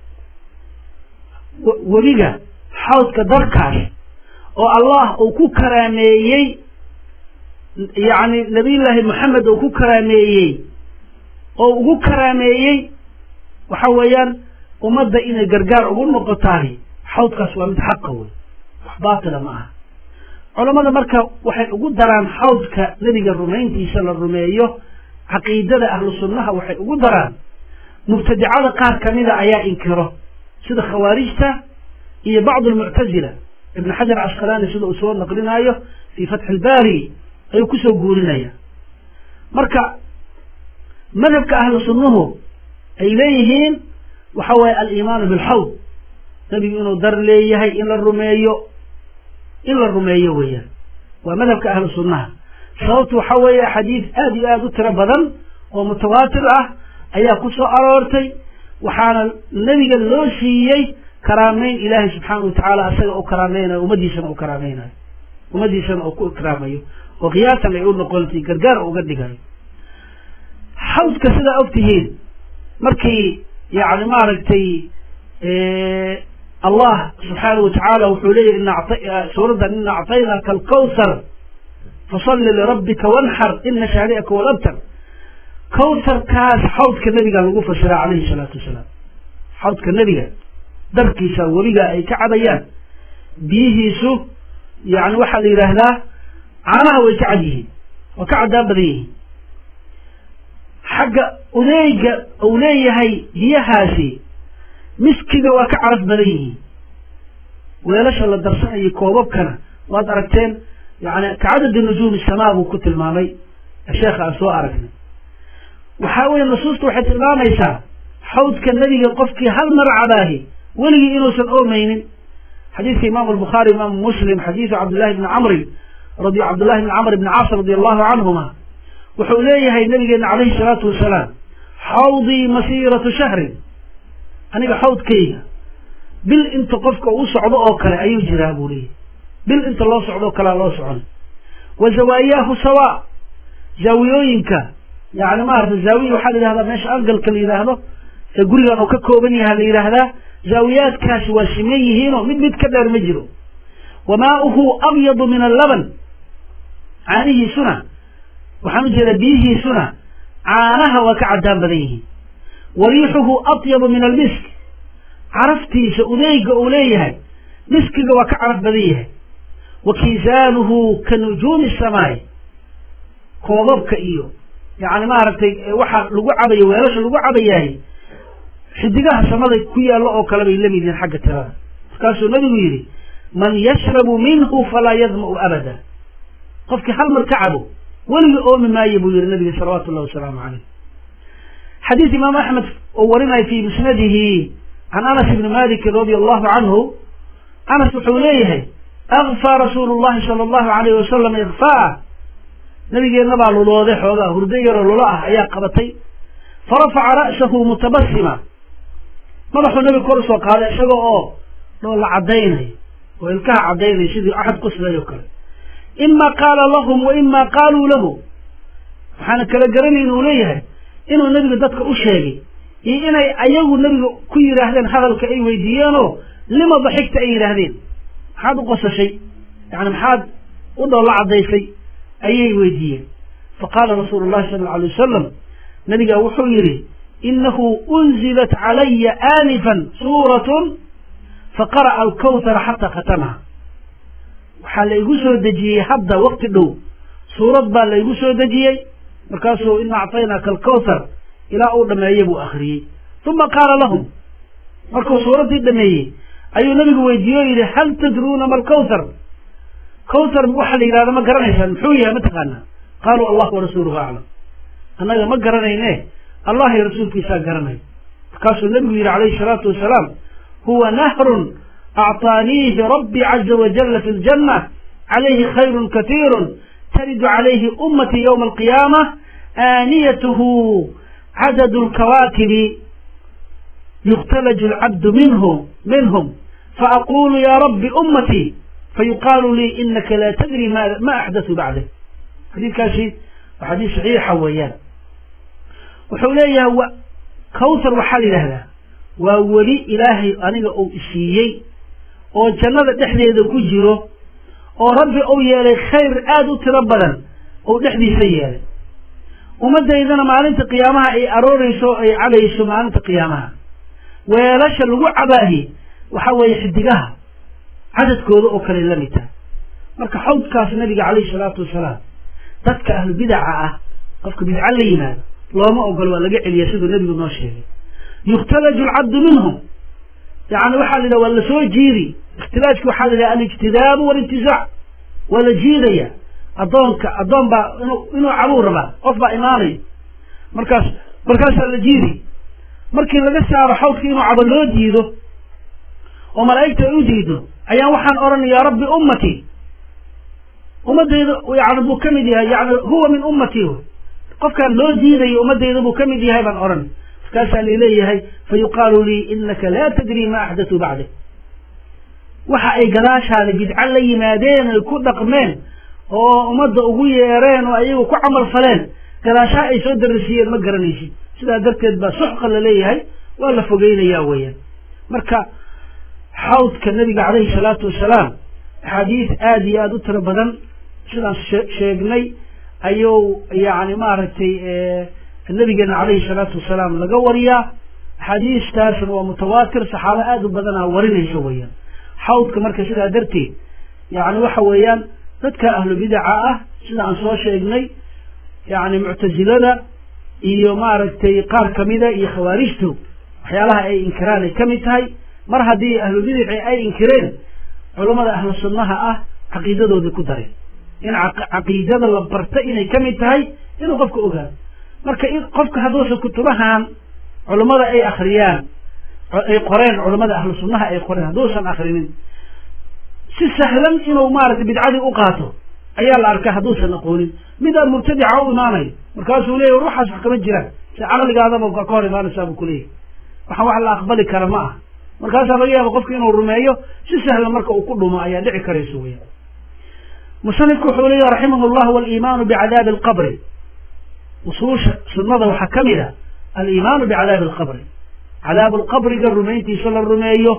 webiga xawdka darkaas oo allah uu ku karaameeyey yacni nabiyullaahi moxamed uu ku karaameeyey oo ugu karaameeyey waxa weeyaan ummadda inay gargaar ugu noqotaani xawdkaas waa mid xaqa wey wax baatila ma aha culammada marka waxay ugu daraan xawdka nebiga rumayntiisa la rumeeyo caqiidada ahlu sunnaha waxay ugu daraan mubtadicada qaar kamida ayaa inkiro sida khawaarijta iyo bacdu almuctazila ibn xajar casqalaani sida uu soo naqlinaayo fii fatxi ilbaari ayuu kusoo guurinaya marka madhabka ahlu sunnuhu ay leeyihiin waxa waaye aliimaanu bilxawd nebigu inuu dar leeyahay in la rumeeyo in la rumeeyo weeyaan waa madhabka ahlu sunnaha sababtu waxa weeye axaadiis aada iyo aada u tiro badan oo mutawaatir ah ayaa ku soo aroortay waxaana nebiga loo siiyey karaameyn ilaahay subxaana wa tacaala asaga u karaameynayo ummaddiisana u karaameynayo ummaddiisana uu ku ikraamayo oo qiyaasan ay u noqontay gargaar uga dhigayo xawdka sidaa og tihiin markii yani maaragtay allah subxaana wa tacaala wuxuu leeyahy suuraddan ina acطaynaka alkawthar fasalli lirabbika wanxar ina shaani'aka walabtar kawtharkaas xawdka nebiga lagu fasiraa calayhi salaatu wasalaam xawdka nebiga darkiisa webiga ay ka cabayaan biyihiisu yani waxaa la yidhaahdaa caanaha way ka cad yihiin waa ka caddaan badan yihiin xagga udeega uu leeyahay biyahaasi miskiga waa ka caraf badan yihiin weelasha la darsanayo koobabkana waad aragteen yani kacadadi nujuumi samaa buu ku tilmaamay sheekha aan soo aragnay waxaa weye nusuusta waxay tilmaamaysaa xawdka nebiga qofkii hal mar cabaahi weligii inuusan oomaynin xadiidka imaamu albukhaari imaamu muslim xadiidu cabdillahi bni camrin radi cabdillahi bni camr bni caas radi allahu canhuma wuxuu leeyahay nabigeena calayhi salaatu wasalaam xawdii masiiratu shahrin aniga xawdkayga bil inta qofka uu socdo oo kale ayuu jiraa buu leeyahy bil inta loo socdo oo kalea loo socon wa zawaayaahu sawa zaawiyooyinka yani maarata zaawiya waxaa la yidhahdaa meesha angalka la yidhaahdo ee gurigan uu ka kooban yaha la yidhaahdaa zaawiyaadkaasi waa siman yihiinoo mid mid ka dheer ma jiro wamaauhu abyadu min allaban caanihiisuna waxaan u jeedaa biyihiisuna caanaha waa ka caddaan badan yihiin wa riixuhu atyabu min almisk caraftiisa udeyga uu leeyahay miskiga waa ka caraf badan yahay wa kiisaanuhu ka nujuumi samaay koobabka iyo yani maaragtay waxa lagu cabayo weelasha lagu cabayahay xidigaha samada ku yaallo oo kale bay lamid yihiin xagga tirada markaasuu nabigu yidhi man yashrabu minhu falaa yadma'u abada qofkii hal mar ka cabo weligii oomi maayo buu yihi nabiga salawaatu llahi wasalaamu caleyh xadiis imaam axmed oo warinaya fi musnadihi can anas ibni malikin radi allahu canhu anas wuxuu leeyahay akfaa rasuulu llahi sala allahu alayh wasalam ikfaa nabigeenna baa lulooday xoogaa hurdo yaroo lulo ah ayaa qabatay farafaca ra'sahu mutabasima madaxuu nabiga kor usoo qaaday isaga oo dhoolla caddaynayo oo ilkaha caddaynaya sidii axad qoslay oo kale ima qaala lahum wa ima qaaluu lahu waxaana kala garanayn uu leeyahay inuu nebiga dadka u sheegay iyo inay ayagu nebiga ku yidhaahdeen hadalka ay weydiiyeenoo lima daxigta ay yidhaahdeen maxaad u qosashay yani maxaad u dhoolla caddaysay ayay weydiiyeen faqaala rasuulu llahi sala alla alay wasalam nabigaa wuxuu yidhi inahu unzilat calaya aanifan suuratun faqara'a alkawtara xataa khatamaha waxaa la igu soo dejiyey hadda wakti dhow suurad baa la igu soo dejiyey markaasuu ina acطaynaaka alkawthar ilaa uu dhameeye buu akriyey uma qaala lahum markuu suuraddii dhameeyey ayuu nabigu weydiiye o yidhi hal tadruuna ma alkawthar kawthar waxaa la yidhahda ma garanaysaan muxuu yahay mataqaanaa qaaluu allah warasuuluhu aclam annaga ma garanayne allah iyo rasuulkiisaa garanay markaasuu nabigu yidhi calayhi salaatu wasalaam huwa nahrun acطaaniihi rabbi caza wajala fi ljanna calayhi khayrun katiirun taridu calayhi ummatii ywma alqiyaama aaniyatuhu cadadu lkawaakibi yuktalaju alcabdu minhu minhum faaqulu ya rabbi ummatii fayuqaalu lii inaka laa tadri ma axdathu bacdak xadiidkaasi waa xadiis saxiixa weeyaan wuxuu leeyahay kawthar waxaa la yidhahdaa waa weli ilaahay aniga uu isiiyey oo jannada dhexdeeda ku jiro oo rabbi uu yeelay khayr aada u tiro badan uu dhexdiisa yeelay ummaddaydana maalinta qiyaamaha ay aroorayso o ay cabayso maalinta qiyaamaha weelasha lagu cabaahi waxa weeye xidigaha cadadkooda oo kale la mid tahay marka xawdkaas nabiga calayhi salaatu wasalaam dadka ahlu bidaca ah qofka bidca la yimaado looma ogolo waa laga celiya siduu nebigu noo sheegay yukhtalaju alcabdu minhum yani waxaa la yidhaha waa lasoo jiiri ikhtilaajki waxaa la yidhaha alijtidaabu walintisaac waa la jiidaya addoonka addoon baa inuu inuu cabuu rabaa qof baa imaanaya markaas markaasaa la jiidi markii laga saaro xawdka inuu cabo loo diido oo malaa'igta ay u diido ayaan waxaan odhanay yaa rabbi ummatii ummadayda yani buu ka mid yahay yani huwa min ummatii wy qofkaan loo diidayo ummadayda buu ka mid yahay baan odhanay markaasaa laleeyahay fa yuqaalu lii inaka laa tadri ma axdatuu bacdak waxa ay gadaashaada bidco la yimaadeen ay ku dhaqmeen oo ummadda ugu yeereen oo ayagu ku camal faleen gadaashaha ay soo darasiiyeen ma garanaysid sidaa darteed baa suxqa la leeyahay waa la fogeynaya weeyaan marka xawdka nabiga calayhi salaatu wasalaam axaadiis aada iyo aada u tiro badan sidaan sheegnay ayuu yani maaragtay nabigeena calayhi salaatu wasalaam laga wariyaa axaadiistaasna waa mutawaatir saxaabo aada u badanaa warinaysa weeyaan xawdka marka sidaa darteed yani waxa weeyaan dadka ahlu bidaca ah sida aan soo sheegnay yani muctasilada iyo maaragtay qaar kamida iyo khawaarijtu waxyaalaha ay inkiraan ay kamid tahay mar haddii ahlu bidaci ay inkireen culammada ahlu sunnaha ah caqiidadoodii ku dareen in caqiidada la barta inay kamid tahay inuu qofka ogaado marka in qofka hadduusan kutubahan culammada ay akriyaan ay qoreen culammada ahlu sunnaha ay qoreen hadduusan akrinin si sahlan inuu maaragtay bidcadii u qaato ayaa la arkaa hadduusan aqoonin midaa mubtadica u imaanayo markaasuu leeyahy war waxaas wax kama jiraan si caqligaadaba ka hor imaanaysaa buu kuleeyahy waxaan wax la aqbali kara ma aha markaasaa laga yaaba qofka inuu rumeeyo si sahlan marka uu ku dhumo ayaa dhici karayso weya musanifku wuxuu leeyahy raximah llah waliimaanu bicadaabi alqabri usuusha sunnada waxaa ka mid a aliimaanu bicadaabi alqabri cadaabu lqabriga rumayntiisa la rumeeyo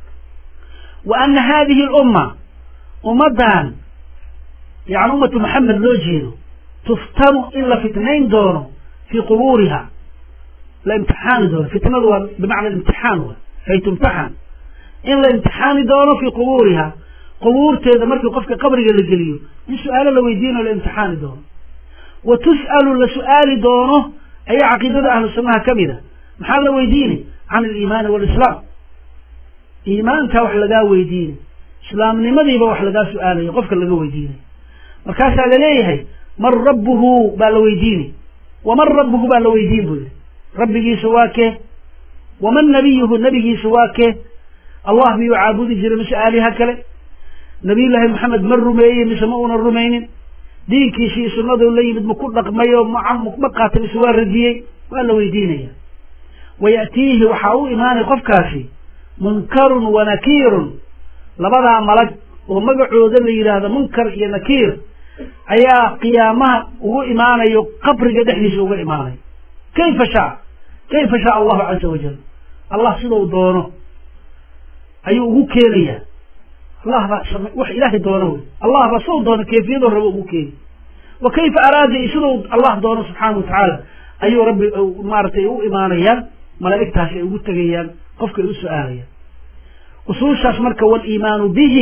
wa ana hadihi lumma ummaddan yani ummatu maxamed loo jeedo tuftanu in la fitnayn doono fii qubuuriha la imtixaani doono fitnadu waa bimacna imtixaan wa ay tumtaxan in la imtixaani doono fii qubuuriha qubuurteeda markii qofka qabriga la geliyo in su-aalo la weydiinayo la imtixaani doono wa tus'alu la su-aali doono ayaa caqiidada ahlu sunnaha ka mid a maxaa la weydiini can aliimaani walislaam iimaanka wax lagaa weydiinay islaamnimadiiba wax lagaa su-aalayo qofka laga weydiinay markaasaa laleeyahay man rabbuhu baa la weydiini waman rabbuhu baa la weydiin buu yihi rabbigiisa waa kee waman nabiyuhu nabigiisa waa kee allah miyuu caabudi jiray mise aaliha kale nabiyullaahi maxamed ma rumeeyey mise ma una rumaynin diinkiisii sunnadu la yimid maku dhaqmay oo ma qaatay mise waa radiyey waa la weydiinaya waya'tiihi waxaa u imaanay qofkaasi munkarun wa nakiirun labadaa malag oo magacooda la yidhaahdo munkar iyo nakiir ayaa qiyaamaha ugu imaanayo qabriga dhexdiisa uga imaanayo kayfa shaa kayfa shaa allahu caza wajal allah sidau doono ayuu ugu keenayaa allah baa wax ilaahay doono wey allah baa soo doono kayfiyadoo rabo ugu keeni wa kayfa araada sidau allah doono subxaana wa tacaala ayuu rabbi maaratay u imaanayaan malaa'igtaasi ay ugu tegayaan qofka ay u su-aalayaan usuushaas marka waliimaanu bihi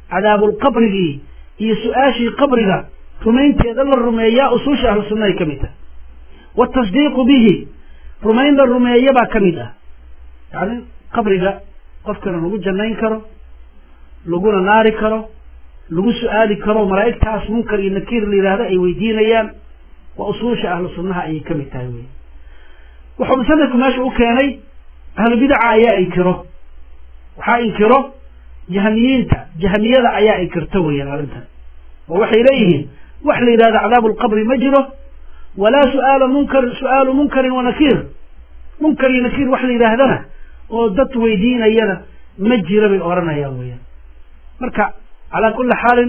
cadaabulqabrigii iyo su-aashii qabriga rumaynteeda la rumeeyaa usuusha ahlu sunna ay ka mid tahay waatasdiiqu bihi rumayn la rumeeya baa ka mid ah yacni qabriga qofkana lagu jannayn karo laguna naari karo lagu su-aali karo malaa'igtaas munkar iyo nakiir la yidhaahdo ay weydiinayaan waa usuusha ahlu sunnaha ayay ka mid tahay wey wuxuu musanifku meesha u keenay ahlu bidaca ayaa inkiro waxaa inkiro jahmiyiinta jahmiyada ayaa inkirto weeyaan arrintan oo waxay leeyihiin wax la yidhahdo cadaabu lqabri ma jiro walaa suaala munkar su-aalu munkarin wa nakiir munkar iyo nakiir wax la yidhaahdana oo dad weydiinayana ma jiro bay odhanayaan weeyaan marka calaa kuli xaalin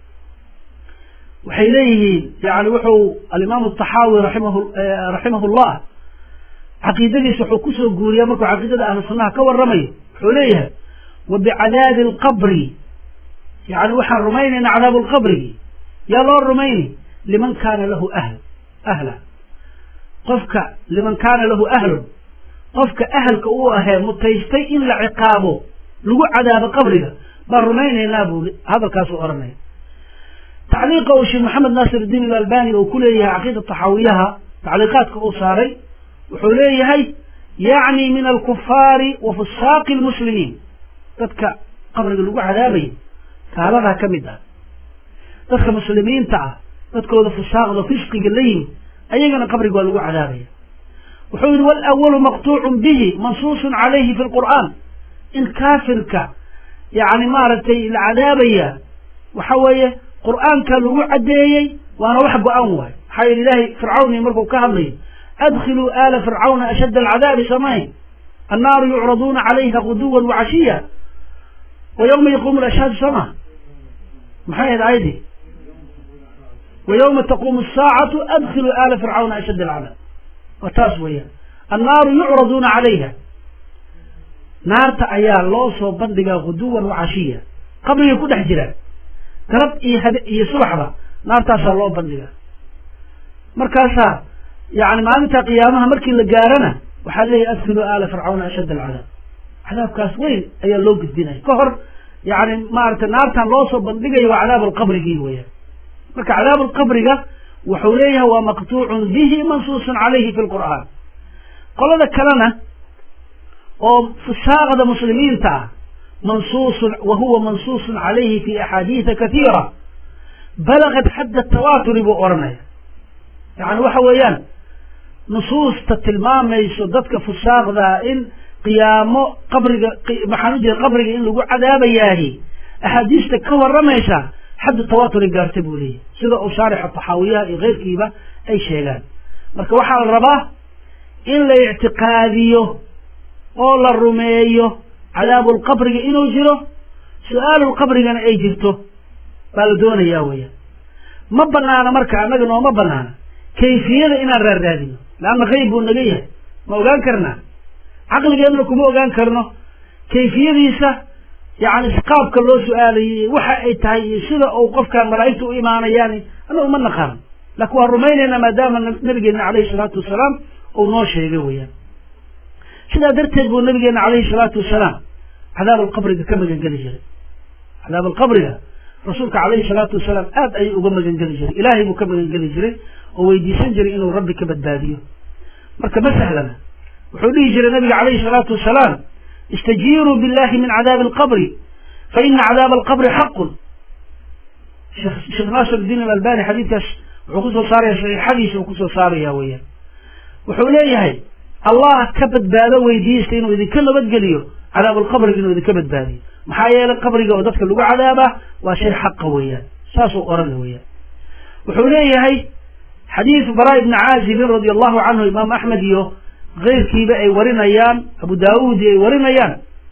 waxay leeyihiin yani wuxuu alimaamu taxaawi raximahu raximahu llah caqiidadiisa wuxuu kusoo guuriyaa markuu caqiidada ahlu sunnaha ka waramayo wuxuu leeyahay wa bicadaabi alqabri yani waxaan rumaynaynaa cadaabu lqabrigi yaa loo rumayni liman kaana lahu ahl ahla qofka liman kaana lahu ahlun qofka ahalka uu ahee mutaystay in la ciqaabo lagu cadaabo qabriga baan rumaynaynaa buu hadalkaasuu odhanaya tacliiqa uu sheekh maxamed naasir iddiin alalbani uu ku leeyahay caqiida taxaawiyaha tacliiqaadka uu saaray wuxuu leeyahay yacni min alkufaari wa fusaaqi lmuslimiin dadka qabriga lagu cadaabayo gaaladaa ka mid ah dadka muslimiinta ah dadkooda fusaaqda fisqiga la yimid ayagana qabriga waa lagu cadaabaya wuxuu yihi walawalu maqtuucun bihi mansuusun calayhi fi lqur'aan in kaafirka yani maaragtay la cadaabaya waxa weeye qur'aanka lagu caddeeyey waana wax go-an waay maxaa yeele ilaahay fircawni markuu ka hadlayo adkhiluu aala fircawna ashadda alcadaabi samayn annaaru yucraduuna calayha guduwan wacashiya wa yawma yaquumu lashhaadu sama maxay ahayd ayadii wa yawma taquumu asaacatu adkhiluu aala fircawna ashadda alcadaab waa taas weeyaan annaaru yucraduuna calayha naarta ayaa loo soo bandhigaa guduwan wacashiya qabrigay ku dhex jiraan galab iyo habe iyo subaxba naartaasaa loo bandhigaa markaasaa yani maalinta qiyaamaha markii la gaarana waxaa leeyahy adkhiluu aala fircawna ashadda alcadaab cadaabkaas weyn ayaa loo gudbinaya ka hor yani maaragtay naartan loo soo bandhigayo waa cadaab alqabrigii weeyaan marka cadaab alqabriga wuxuu leeyahay waa maqtuucun bihi mansuusun calayhi fi lqur'aan qolada kalena oo fusaaqda muslimiinta ah mansuusun wa huwa mansuusun calayhi fi axaadiida katiira balagat xadda tawaaturi buu odhanaya yani waxa weeyaan nusuusta tilmaamayso dadka fusaaqdaa in qiyaamo qabriga maxaan u jira qabriga in lagu cadaabayaahi axaadiista ka waramaysa xaddu tawaaturi gaarta buu leeyahy sida uu shaarixa taxaawiyaha iyo keyrkiiba ay sheegaan marka waxaa la rabaa in la ictiqaadiyo oo la rumeeyo cadaabulqabriga inuu jiro su-aalulqabrigana ay jirto baa la doonayaa weeyaan ma banaana marka annaga nooma banaana kayfiyada inaan raarraadino leanna qayb buu naga yahay ma ogaan karnaa caqligeedna kuma ogaan karno kayfiyadiisa yani qaabka loo su-aalayay waxa ay tahay iyo sida uu qofkaan malaa'igta u imaanayaan annagu ma naqaano laakiin waan rumaynaynaa maadaama nabigeena calayhi salaatu wasalaam uu noo sheegay weeyaan sidaa darteed buu nabigeena calayhi salaatu wasalaam cadaab alqabriga ka magangeli jiray cadaab alqabriga rasuulka calayhi salaatu wasalaam aad ayuu uga magangeli jiray ilaahay buu ka magangeli jiray oo weydiisan jiray inuu rabbi ka badbaadiyo marka ma sahlana wuxuu dhihi jiray nabiga calayhi salaatu wasalaam istajiiruu billahi min cadaabi alqabri fa ina cadaaba alqabri xaqun sheekh naasir diin alalbani xadiidkaas wuxuu kusoo saaraya saxiixadiisa uu kusoo saaraya weeyaan wuxuu leeyahay allah ka badbaado weydiista inuu idinka nabadgeliyo cadaabulqabriga inuu idinka badbaadiyo maxaa yeelay qabriga oo dadka lagu cadaabaa waa shay xaqa weeyaan saasuu orana weeyaan wuxuu leeyahay xadiidu baraa ibni caazibin radia allahu canhu imaam axmed iyo keyrkiiba ay warinayaan abu daawuud ay warinayaan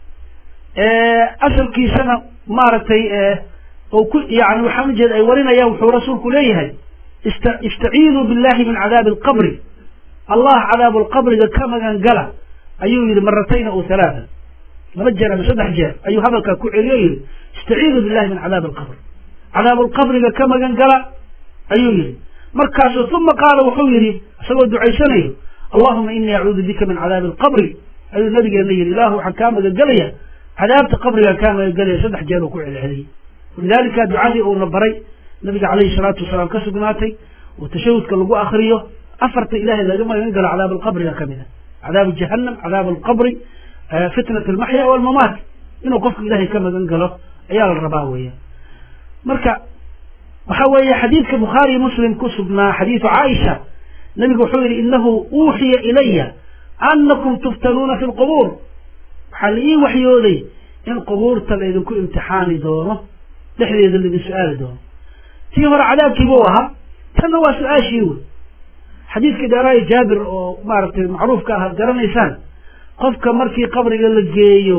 asalkiisana maaragtay oo ku yani waxaan ujeeda ay warinayaan wuxuu rasuulku leeyahay ista istaciiduu billahi min cadaabi alqabri allah cadaabu lqabriga ka magan gala ayuu yihi maratayna o halaata laba jeer ama saddex jeer ayuu hadalkaa ku celiyo yihi istaciiduu billahi min cadaabi alqabri cadaabu lqabriga ka magan gala ayuu yihi markaasu uma qaala wuxuu yihi isagoo ducaysanayo allahuma inii acuudu bika min cadaabi alqabri ayuu nabigeena yihi ilaahu waxaan kaa magangelaya cadaabta qabrigaan kaa magangelaya saddex jeer uu ku celceliyey walidalika ducadii uuna baray nabiga calayhi salaatu wasalaam ka sugnaatay oo tashahudka lagu akriyo afarta ilahay laga magan galo cadaab alqabriga kamid a cadaabu jahanam cadaab alqabri fitnat almaxya walmamaat inuu qofku ilahay ka magan galo ayaa la rabaa weya marka waxa weeye xadiidka bukhaariyo muslim ku sugnaa xadiidu caaisha nabigu wuxuu yihi inahu uuxiya ilaya anakum tuftanuuna fi lqubuur waxaa la ii waxyooday in qubuurta laydinku imtixaani doono dhexdeeda laidin su-aali doono tii hore cadaabkiibuu ahaa tanna waa su-aashii wey xadiidkii dheeraayo jaabir oo maaragtay macruufka ah ad garanaysaan qofka markii qabriga la geeyo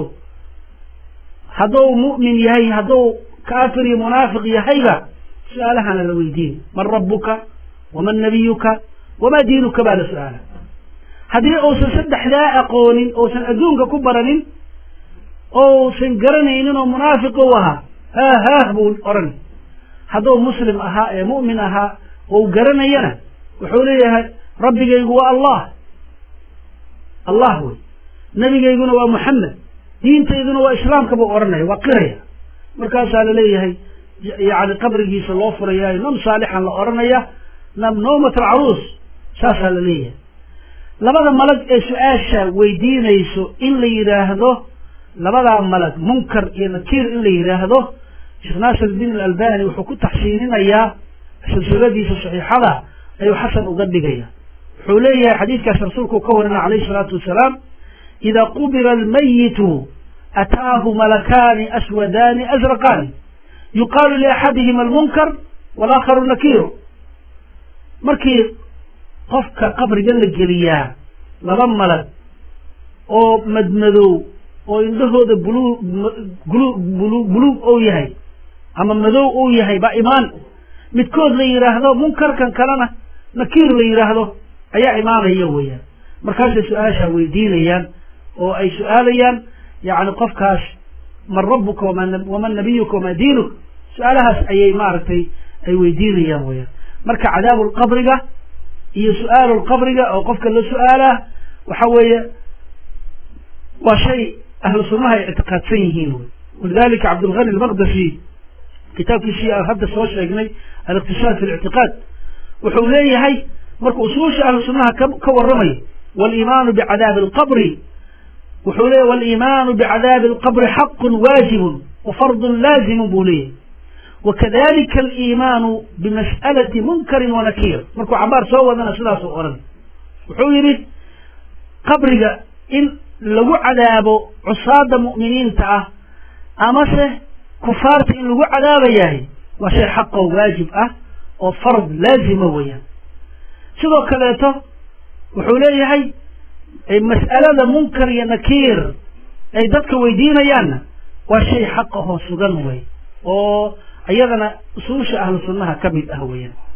hadduu mu'min yahay hadduu kaafir iyo munaafiq yahayba su-aalahana la weydiin man rabbuka waman nabiyuka wamaa diinuka baa la su-aala haddii uusan saddexdaa aqoonin uusan adduunka ku baranin ousan garanaynin oo munaafiq u ahaa haah haah buu odhan hadduu muslim ahaa ee mu'min ahaa ou garanayana wuxuu leeyahay rabbigaygu waa allah allah wey nebigayguna waa muxamed diintayduna waa islaamka buu odhanaya waa qiraya markaasaa laleeyahay yani qabrigiisa loo furayaayo nam saalixan la odhanaya nam nawmat alcaruus saasaa la leeyahay labada malag ee su-aasha weydiinayso in la yidhaahdo labadaa malag munkar iyo nakiir in la yidhaahdo sheekh naasir iddiin alalbani wuxuu ku taxsiininayaa silsiladiisa saxiixada ayuu xasan uga dhigaya wuxuu leeyahay xadiidkaas rasuulku ka warina calayhi salaatu wasalaam idaa qubira almayitu ataahu malakaani aswadaani azraqaani yuqaalu liaxadihima almunkar walaakharu nakiiru markii qofka qabriga la geliyaa laba malag oo madmadow oo indhahooda bulu bulu bulu buluug ou yahay ama madow ou yahay baa imaan midkood la yidhaahdo munkarkan kalena nakiir la yidhaahdo ayaa imaanaya weeyaan markaasay su-aasha weydiinayaan oo ay su-aalayaan yani qofkaas man rabbuka waman nabiyuka wamaa diinuk su-aalahaas ayay maaragtay ay weydiinayaan weyaan marka cadaabu lqabriga iyo su-aalu lqabriga oo qofka la su-aalaa waxa weeye waa shay ahlu sunnaha ay ictiqaadsan yihiin wy walidalika cabdulghani almaqdasi kitaabkiisii aan hadda soo sheegnay aliqtisaad fi lictiqaad wuxuu leeyahay markuu usuusha ahlu sunnaha ka waramayo waliimaanu bicadaabi alqabri wuxuu leeyahy waliimaanu bicadaabi alqabri xaqun waajibun wa fardun laazimun buu leeyahy wakadalika aliimaanu bimas'alati munkarin wanakiir markuu cabaar soo wadana sidaasuu odhan wuxuu yidhi qabriga in lagu cadaabo cusaada mu'miniinta ah amase kufaarta in lagu cadaabayahay waa shay xaqoo waajib ah oo fard laazima weeyaan sidoo kaleeto wuxuu leeyahay mas'alada munkar iyo nakiir ay dadka weydiinayaanna waa shay xaqahoo sugan wey oo iyadana usuusha ahlu sunnaha ka mid ah weeyaan